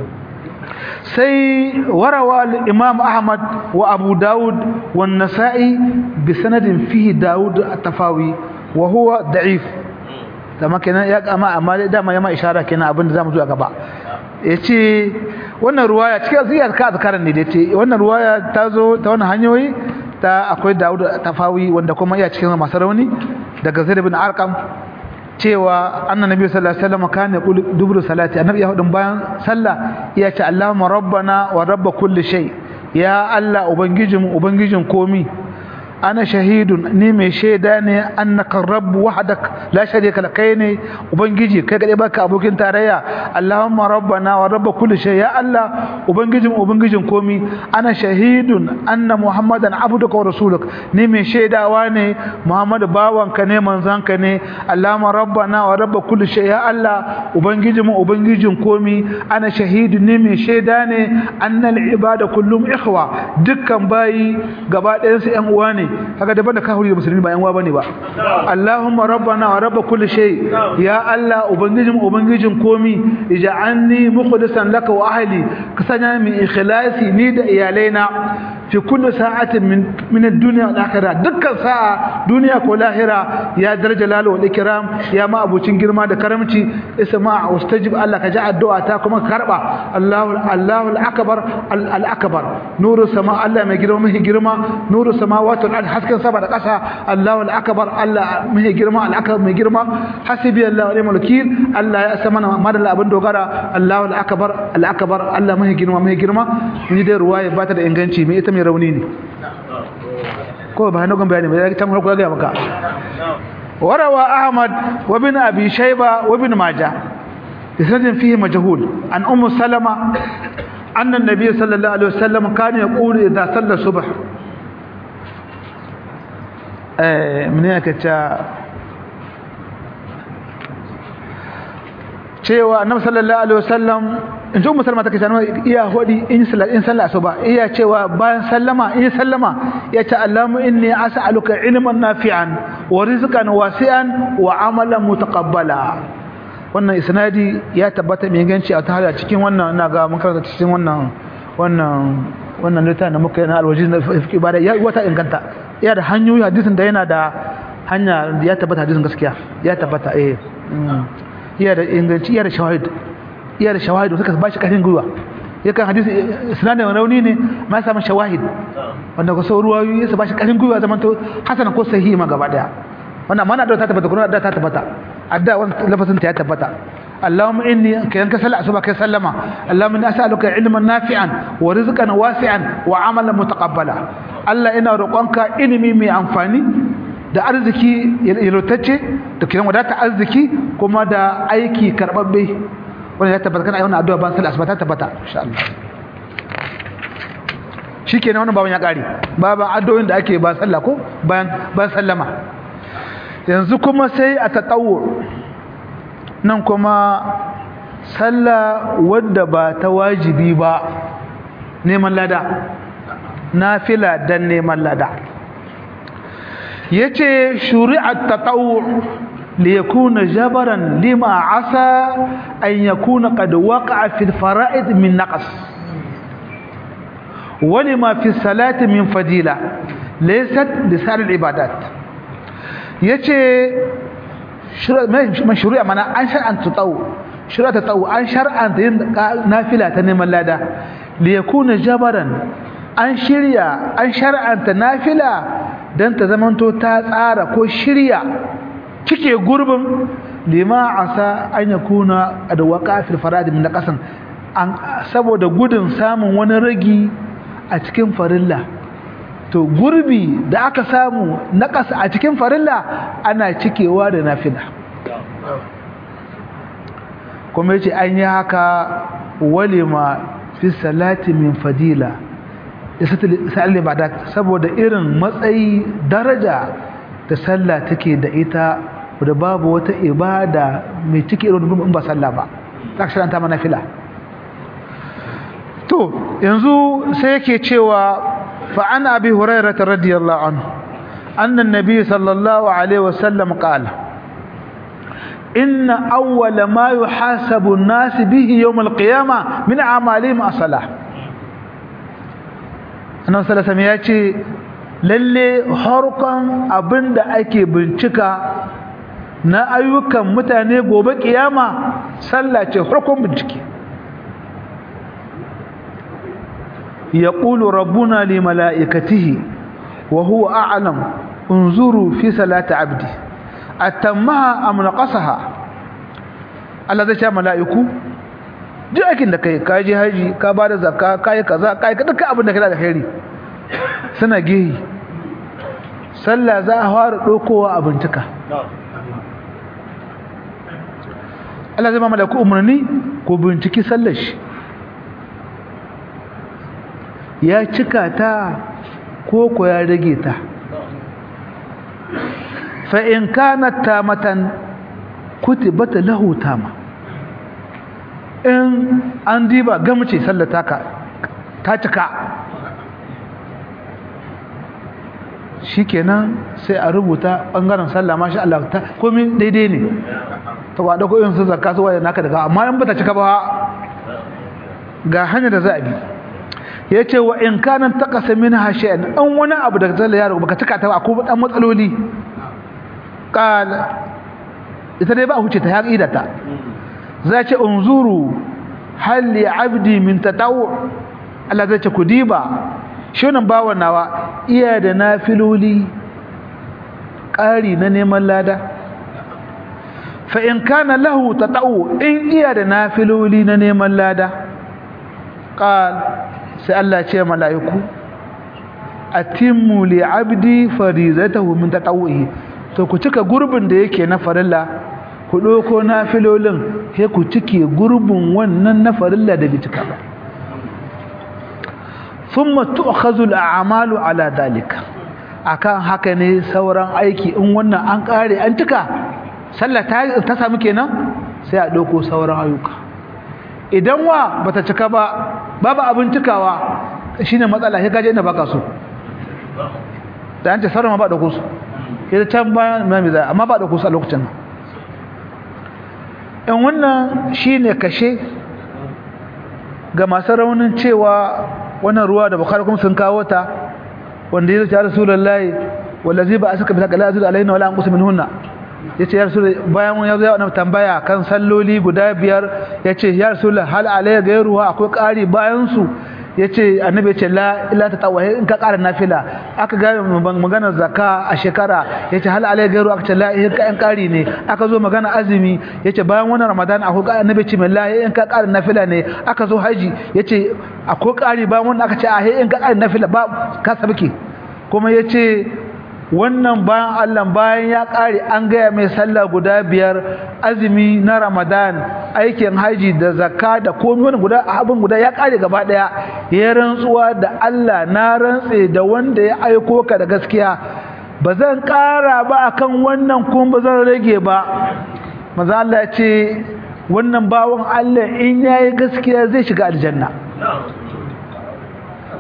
sai warawa al-imam ahmad wa abu daud wa an-nasa'i bi sanadin fihi daud at-tafawi wa huwa da'if dama kenan ya kama amma dama ya ma ishara kenan abin da zamu zo a gaba yace wannan ruwaya cikin ziyar ka azkaran ne da yace wannan ruwaya ta zo ta wannan hanyoyi ta akwai Dawud Tafawi wanda kuma iya cikin masu rauni daga Zaid ibn Arqam cewa annabi sallallahu alaihi wasallam kana yaqul dubru salati annabi ya hudun bayan sallah ya ce Allahumma rabbana wa rabb kulli shay ya Allah ubangijin ubangijin komi ana shahidun ni mai shaida ne annaka rabbu wahdak la sharika lak kai ne ubangiji kai kadai baka abokin tarayya allahumma rabbana wa rabb kulli shay ya allah ubangijin ubangijin komi ana shahidun anna muhammadan abduka wa rasuluk ni mai shaidawa ne muhammadu bawanka ne manzanka ne allahumma rabbana wa rabb kulli shay ya allah ubangijin ubangijin komi ana shahidun ni mai shaida ne annal ibada kullum ikhwa dukkan bayi gaba ɗayan su ƴan uwa ne kaga daban da kafiri da musulmi ba yan uwa bane ba Allahumma rabbana wa rabb kulli shay ya Allah ubangijin ubangijin komi ij'alni mukhlisan laka wa ahli ka sanya min ikhlasi ni da iyalaina fi kulli sa'atin min min ad-dunya wal akhirah dukkan sa'a duniya ko lahira ya daraja lalu wal ikram ya ma abucin girma da karamci isma ustajib Allah ka ji addu'a ta kuma karba Allahu Allahu al-akbar al-akbar nuru sama Allah mai girma mai girma nuru samawati wal hasken sama da ƙasa Allahu al-akbar Allah mai girma al-akbar mai girma hasbi Allah wa ni'mal wakil Allah ya sama madalla abin dogara Allahu al-akbar al-akbar Allah mai girma mai girma ni dai ruwaya ba ta da inganci me ita mai rauni ne ko ba hannun bayani ba ya ta mu ga maka وروى أحمد وابن أبي شيبة وابن ماجه بسند فيه مجهول عن أم سلمة أن النبي صلى الله عليه وسلم كان يقول إذا صلى الصبح من هيك cewa annabi sallallahu alaihi wasallam in ji ummu salma take cewa iya hodi in sallah in sallah asuba iya cewa bayan sallama in sallama ya ce allamu inni as'aluka ilman nafi'an wa rizqan wasi'an wa amalan mutaqabbala wannan isnadi ya tabbata mai ganci a tahara cikin wannan ina ga mun karanta cikin wannan wannan wannan littafin da muka yi na alwajiz na fiqh ibada ya wata inganta ya da hanyoyi hadisin da yana da hanya ya tabbata hadisin gaskiya ya tabbata eh iya da inganci iya da shawahid iya da shawahid suka ba shi ƙarfin gwiwa yakan hadisi sinadin rauni ne ma ya samu shawahid wanda ko sau ruwayoyi ya ba shi ƙarfin gwiwa zaman to hasan ko sahihi ma gaba daya wannan mana da ta tabbata kuma da ta tabbata adda wannan lafazin ta ya tabbata اللهم إني كأنك سلع سبك سلما اللهم إني أسألك علما نافعا ورزقا واسعا وعملا متقبلا الله إنا رقانك إنمي مي أنفاني da arziki yalotacce da kiran wadata arziki kuma da aiki karbabbe wanda ya tabbata kana yawan addu'a ban sallah asbata tabbata insha Allah shikenan wannan baban ya kare baban addu'o'in da ake ba sallah ko bayan ban sallama yanzu kuma sai a tatawwu nan kuma sallah wadda ba ta wajibi ba neman lada nafila dan neman lada yace shuri'at tatawwu li yakuna jabaran lima asa an yakuna qad waqa'a fi al-fara'id min naqas ولما في الصلاة من فضيلة ليست لسائر العبادات yace mashru'a mana an shar'anta tsawo shari'a ta tsawo an shar'anta yin nafila ta neman lada li yakuna jabaran an shirya an shar'anta nafila dan ta zamanto ta tsara ko shirya cike gurbin lima asa an yakuna adwaqa fil farad min qasan an saboda gudun samun wani ragi a cikin farilla to gurbi da aka samu na ƙasa a cikin farilla ana cikewa da nafila kuma yace an yi haka walima fi salati min fadila isal ibadat saboda irin matsayi daraja da sallah take da ita da babu wata ibada mai cike irin ba sallah ba ta shiranta mana fila to yanzu sai yake cewa فعن أبي هريرة رضي الله عنه أن النبي صلى الله عليه وسلم قال إن أول ما يحاسب الناس به يوم القيامة من أعمالهم الصلاة أنا صلى الله عليه وسلم lalle harkon abin da ake bincika na ayyukan mutane gobe kiyama sallah ce harkon bincike يقول ربنا لملائكته وهو أعلم انظروا في صلاة عبدي أتمها أم نقصها Allah zai ce mala'iku duk aikin da kai ka je haji ka ba da zakka ka yi kaza ka yi dukkan abin da kai da khairi suna gehi sallah za a fara dokowa a bincika Allah zai ma mala'iku umarni ko binciki sallar shi ya cika ta ko ko ya rage ta fa in kanat tamatan kutibat lahu tama in an diba gamce sallata ka ta cika shikenan sai a rubuta bangaren sallah masha Allah ta komai daidai ne to ba da ko yin su zakka su waye naka daga amma in bata cika ba ga hanyar da za a bi yace wa in kana taqasa minha shay'an an wani abu da zalla yaro baka tuka ta ba ko dan matsaloli qala ita dai ba huce ta ya ta zace unzuru hal li abdi min tatawu Allah zai ce ku diba shi wannan bawan nawa iya da nafiloli ƙari na neman lada fa in kana lahu tatawu in iya da nafiloli na neman lada qal sai Allah ce mala'iku atimmu li abdi farizatahu min tatawuhi to ku cika gurbin da yake na farilla ku doko nafilolin sai ku cike gurbin wannan na farilla da bai cika ba thumma tu'khadhu al-a'malu ala dalika akan haka ne sauran aiki in wannan an kare an cika sallah ta ta samu kenan sai a doko sauran ayyuka idan wa bata cika ba babu abin cikawa shine matsala sai kaje inda baka so da an ce sauran ma ba dauko su sai can bayan mai zai amma ba dauko su a lokacin nan in wannan shine kashe ga masu raunin cewa wannan ruwa da bukhari kuma sun kawo ta wanda ya ce ya rasulullahi wallazi ba asaka bi takala azul alaina wala anqus minhunna yace ya rasul bayan ya zo ya wannan tambaya kan salloli guda biyar yace ya rasul hal alayya gairuha akwai ƙari bayan su yace annabi yace la illa tatawwa in ka ƙara nafila aka ga magana zakka a shekara yace hal alayya gairu aka ce la in ka in ƙari ne aka zo magana azumi yace bayan wannan ramadan akwai annabi yace la in ka ƙara nafila ne aka zo haji yace akwai ƙari bayan wannan aka ce a in ka ƙara nafila ba ka sabke kuma yace wannan bayan Allah bayan ya ƙare an gaya mai sallah guda biyar azumi na Ramadan aikin haji da zakka da komai wani guda abin guda ya ƙare gaba ɗaya ya rantsuwa da Allah na rantse da wanda ya aiko ka da gaskiya ba zan ƙara ba akan wannan kuma ba zan rage ba maza Allah ya ce wannan bawan Allah in yayi gaskiya zai shiga aljanna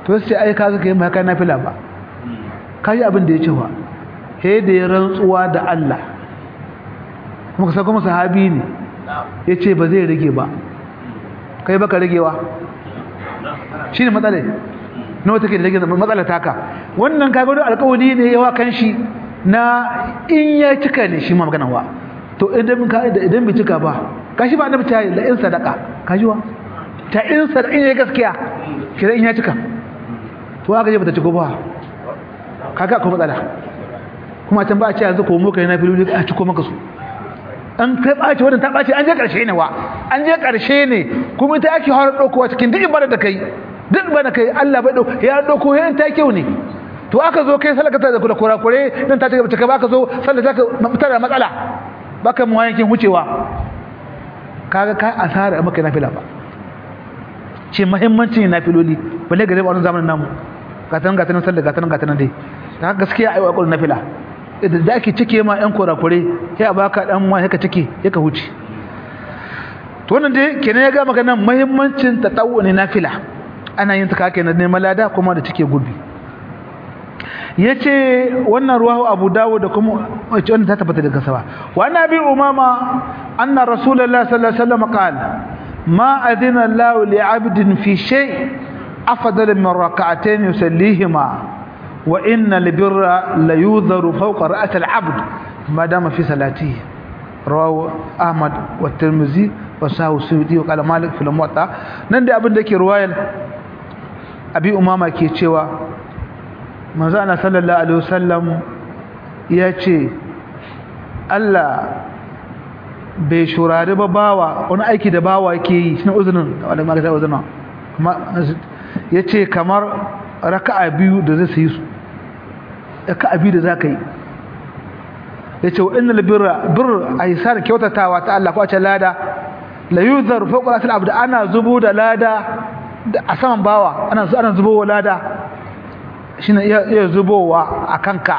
to sai ai kaga kai ma kai nafila ba kai abin da ya ce wa he da ya rantsuwa da Allah kuma ka kuma sahabi ne yace ba zai rage ba kai baka ragewa shine matsala na wata ke da rage matsala taka wannan kaga wani alƙawari ne yawa kan shi na in ya cika ne shi ma magana wa to idan ka idan bai cika ba kashi ba annabi ta yi la in sadaka kaji wa ta in sadaka in ya gaskiya kira in ya cika to aka je bata ciko ba kaga akwai matsala kuma can ba a ce yanzu ko muka yana fili a ciko maka su an kai ɓaci wadda ta ɓaci an je ƙarshe ne wa an je ƙarshe ne kuma ita ake har ɗaukowa cikin duk ibada da kai duk ibada da kai Allah bai ɗauko ya ɗauko ya ta kyau ne to aka zo kai salaka ta da kula kurakure dan ta cika cika baka zo sallah ta tana matsala baka mu yankin wucewa kaga ka asara maka nafila ba ce muhimmancin nafiloli balle gare wannan zamanin namu gatan gatan sallah gatan gatan dai ta gaskiya ayi wa nafila idan da ake cike ma yan kurakure sai a baka dan wani ka cike ka huce to wannan dai kenan ya ga maka nan muhimmancin tatawu ne nafila ana yin ta kake na neman lada kuma da cike gurbi yace wannan ruwahu Abu Dawud da kuma wace wannan ta tabbata daga sawa wa nabi umama anna rasulullahi sallallahu alaihi wasallam qala ma adina Allah li 'abdin fi shay afdal min rak'atayn yusallihima wa inna al-birra la yudharu fawqa ra's al-'abd ma dama fi salatihi rawahu Ahmad wa Tirmidhi wa Sahu Suyuti wa qala Malik fil Muwatta nan da abin da ke ruwayar Abi Umama ke cewa manzo ana sallallahu alaihi wasallam ya ce Allah bai shurari ba bawa wani aiki da bawa yake yi shi ne uzunin wanda ma ga uzunin ya ce kamar raka'a biyu da zai sayi su raka'a biyu da za ka yi ya ce wa innal birra birr aisar kyautatawa ta Allah ko a ce lada la yuzar fawqa al abd ana zubo da lada a saman bawa ana ana zubo wa lada shi ne iya zubowa a kanka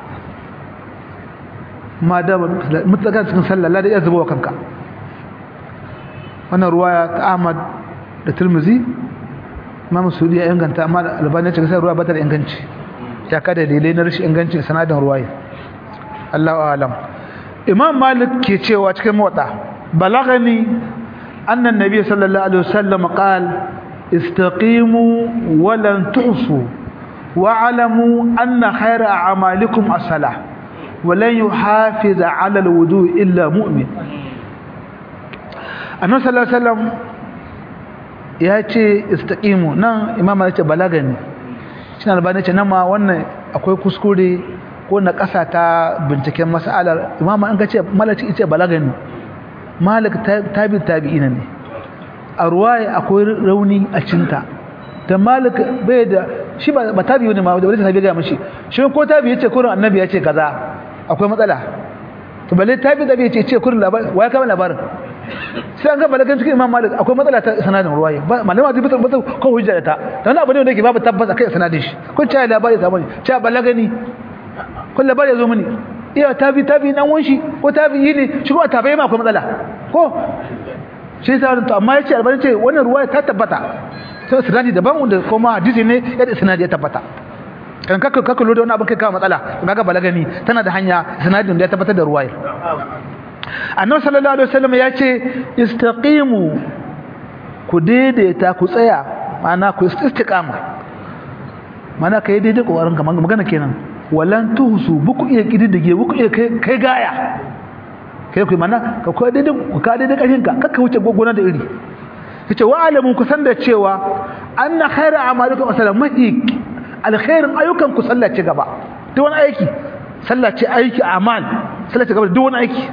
ma da mutlakan cikin sallah da iya zubowa kanka wannan ruwaya ta ahmad da turmuzi imam sudi ya inganta amma albani ya ce sai ruwa ba ta da inganci ya kada dalilai na rashin inganci sanadin ruwaya Allahu a'lam imam malik ke cewa cikin motsa balagani anna annabi sallallahu alaihi wasallam qala istaqimu wa lan tuhsu واعلموا أن خير أعمالكم الصلاة ولن يحافظ على الوضوء إلا مؤمن النبي صلى الله عليه وسلم ya ce istaqimu nan imam ya ce balagani shi albani ce nan ma wannan akwai kuskure ko na ƙasa ta binciken mas'alar imam an ga ce malaci ce balagani malik tabi tabi'ina ne a ruwaya akwai rauni a cinta da malik bai da shi ba tabi ne ma da wani tabi ga mashi shi ko tabi yace kurin annabi yace kaza akwai matsala to balle tabi da bai yace ce kurin labarin waya kama labarin sai an ga balagan cikin imam malik akwai matsala ta sanadin ruwaya malama zai fitar mata ko hujja da ta dan abu ne wanda yake babu tabbas akai sanadin shi kun ce labari ta bani ce balagani kun labari ya zo mini iya tabi tabi dan wanshi ko tabi yi ne shi kuma tabi ma akwai matsala ko shi sai to amma yace albani ce wannan ruwaya ta tabbata sai sanadi daban wanda kuma hadisi ne yadda sanadi ya tabbata kan kaka kaka lura da wani abin kai kawo matsala kaga balagani tana da hanya sanadin da ya tabbatar da ruwaya annabi sallallahu alaihi wasallam ya ce istaqimu ku daidaita ku tsaya ma'ana ku istiqama ma'ana kai daidai kokarin ka magana kenan walan tuhsu buku iya kididdige buku iya kai kai gaya kai ku ma'ana ka kai daidai ku ka daidai kashin ka kaka wuce gogona da iri yace wa alamu ku san da cewa anna khayra a'malikum asalan mahi alkhairin ayyukan ku sallace gaba duk wani aiki sallace aiki amal sallace gaba duk wani aiki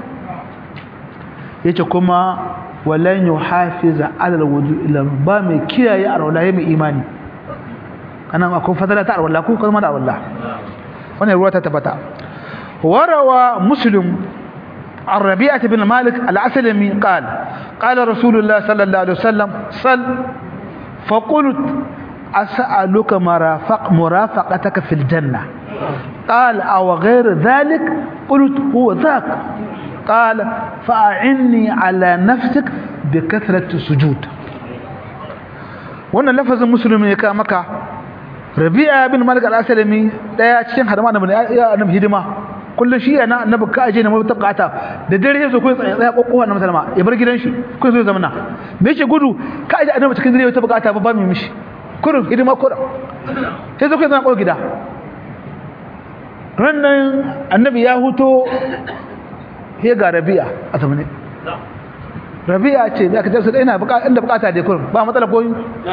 yace kuma walan yuhafiza ala alwudu illa ba mai kiyaye arwala mai imani kana akwai fadala ta arwala ko kuma da arwala wannan ruwa ta tabbata warawa muslim عن ربيعة بن مالك العسلمي قال قال رسول الله صلى الله عليه وسلم صل فقلت أسألك مرافق مرافقتك في الجنة قال أو غير ذلك قلت هو ذاك قال فأعني على نفسك بكثرة السجود wannan lafazin musulmi ya ka maka rabi'a bin malik al-aslami daya cikin hadama annabi ya annabi hidima kullun shi yana annabi ka aje ne mata bukata da dare yazo ko tsaya tsaya kokkowa na musulma ya bar gidan shi ko zo zamana me yake gudu ka aje annabi cikin dare wata bukata ba ba mi mishi kurun hidima kurun sai zo kai zama ko gida rannan annabi ya huto he ga rabi'a a zamane rabi'a ce me aka tarsa ina bukata inda bukata dai kurun ba matsala ko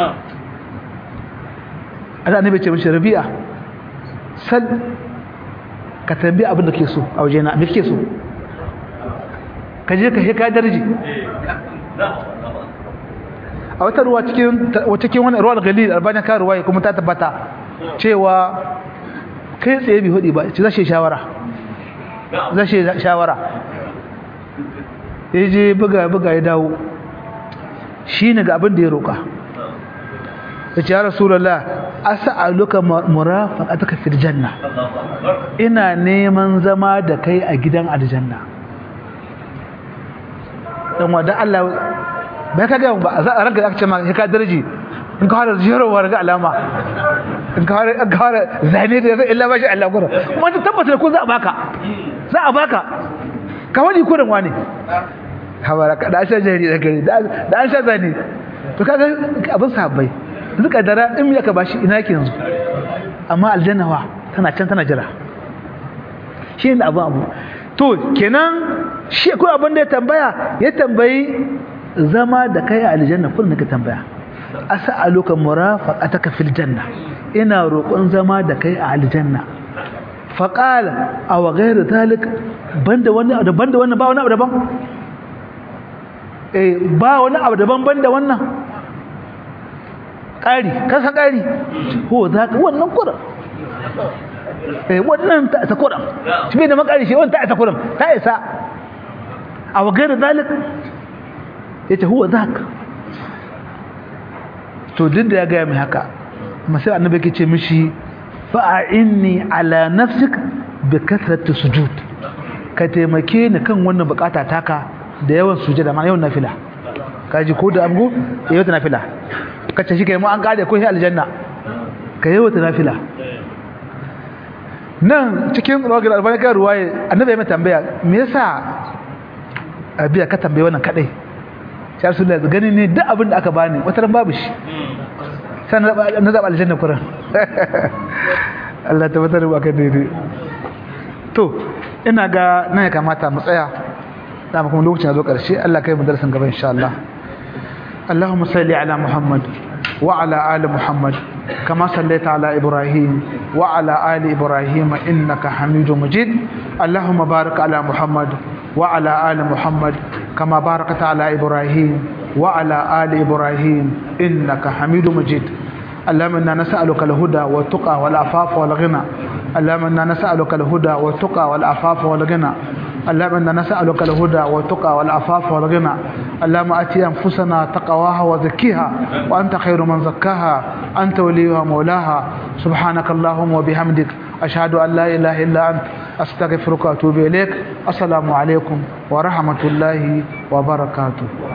Allah annabi ce mishi rabi'a sal ka tambi abin da ke so a waje na me kake so ka je ka heka darji a wata ruwa cikin cikin wani ruwa galil albani ka ruwa kuma ta tabbata cewa kai tsaye bi hudi ba ce zashe shawara zashe shawara yaje buga buga ya dawo shine ga abin da ya roka yace ya rasulullah as'aluka murafaqataka fil janna ina neman zama da kai a gidan aljanna dan wanda Allah bai kaga ba za a ranka aka ce ma ka darji in ka fara jirowa daga alama in ka fara ka fara zane da illa ba shi Allah gura kuma ta tabbata ko za a baka za a baka ka wani kurin wani habara ka da sha jari da gari da an sha zane to kaga abin sahabbai zuka dara in ya ka bashi ina ke yanzu amma aljanna wa tana can tana jira shi ne abu abu to kenan shi ko abin da ya tambaya ya tambayi zama da kai a aljanna kullum ka tambaya as'aluka murafaqataka fil janna ina roƙon zama da kai a aljanna faqala aw ghayr zalik banda wani abu banda wannan ba wani abu daban eh ba wani abu daban banda wannan ƙari kasa ƙari ko za ka wannan kuran eh wannan ta ta kuran shi bai da makari shi wannan ta ta kuran ta isa a wagar zalik yace huwa zaka to duk da ya ga mai haka amma sai annabi yake ce mishi fa'inni ala nafsik bi kathrati sujud ka taimake ni kan wannan bukata taka da yawan sujada ma yawan nafila kaji ko da amgo yawan nafila kace shi kai mu an kare ko shi aljanna ka yawan nafila nan cikin rawar albani kan ruwaye annabi ya mai tambaya me yasa abiya ka tambaye wannan kadai sai rasulullahi gani ne duk abin da aka bani wata ran babu shi sai na zaba aljanna kuran Allah tabbatar da baka daidai to ina ga nan ya kamata mu tsaya da kuma lokacin ya zo karshe Allah kai mu darasin gaba insha Allah اللهم صل على محمد وعلى آل محمد كما صليت على إبراهيم وعلى آل إبراهيم إنك حميد مجيد اللهم بارك على محمد وعلى آل محمد كما باركت على إبراهيم وعلى آل إبراهيم إنك حميد مجيد اللهم إنا نسألك الهدى والتقى والعفاف والغنى اللهم إنا نسألك الهدى والتقى والعفاف والغنى اللهم إنا نسألك الهدى والتقى والعفاف والغنى اللهم أتي أنفسنا تقواها وزكيها وأنت خير من زكاها أنت وليها مولاها سبحانك اللهم وبحمدك أشهد أن لا إله إلا أنت أستغفرك وأتوب إليك السلام عليكم ورحمة الله وبركاته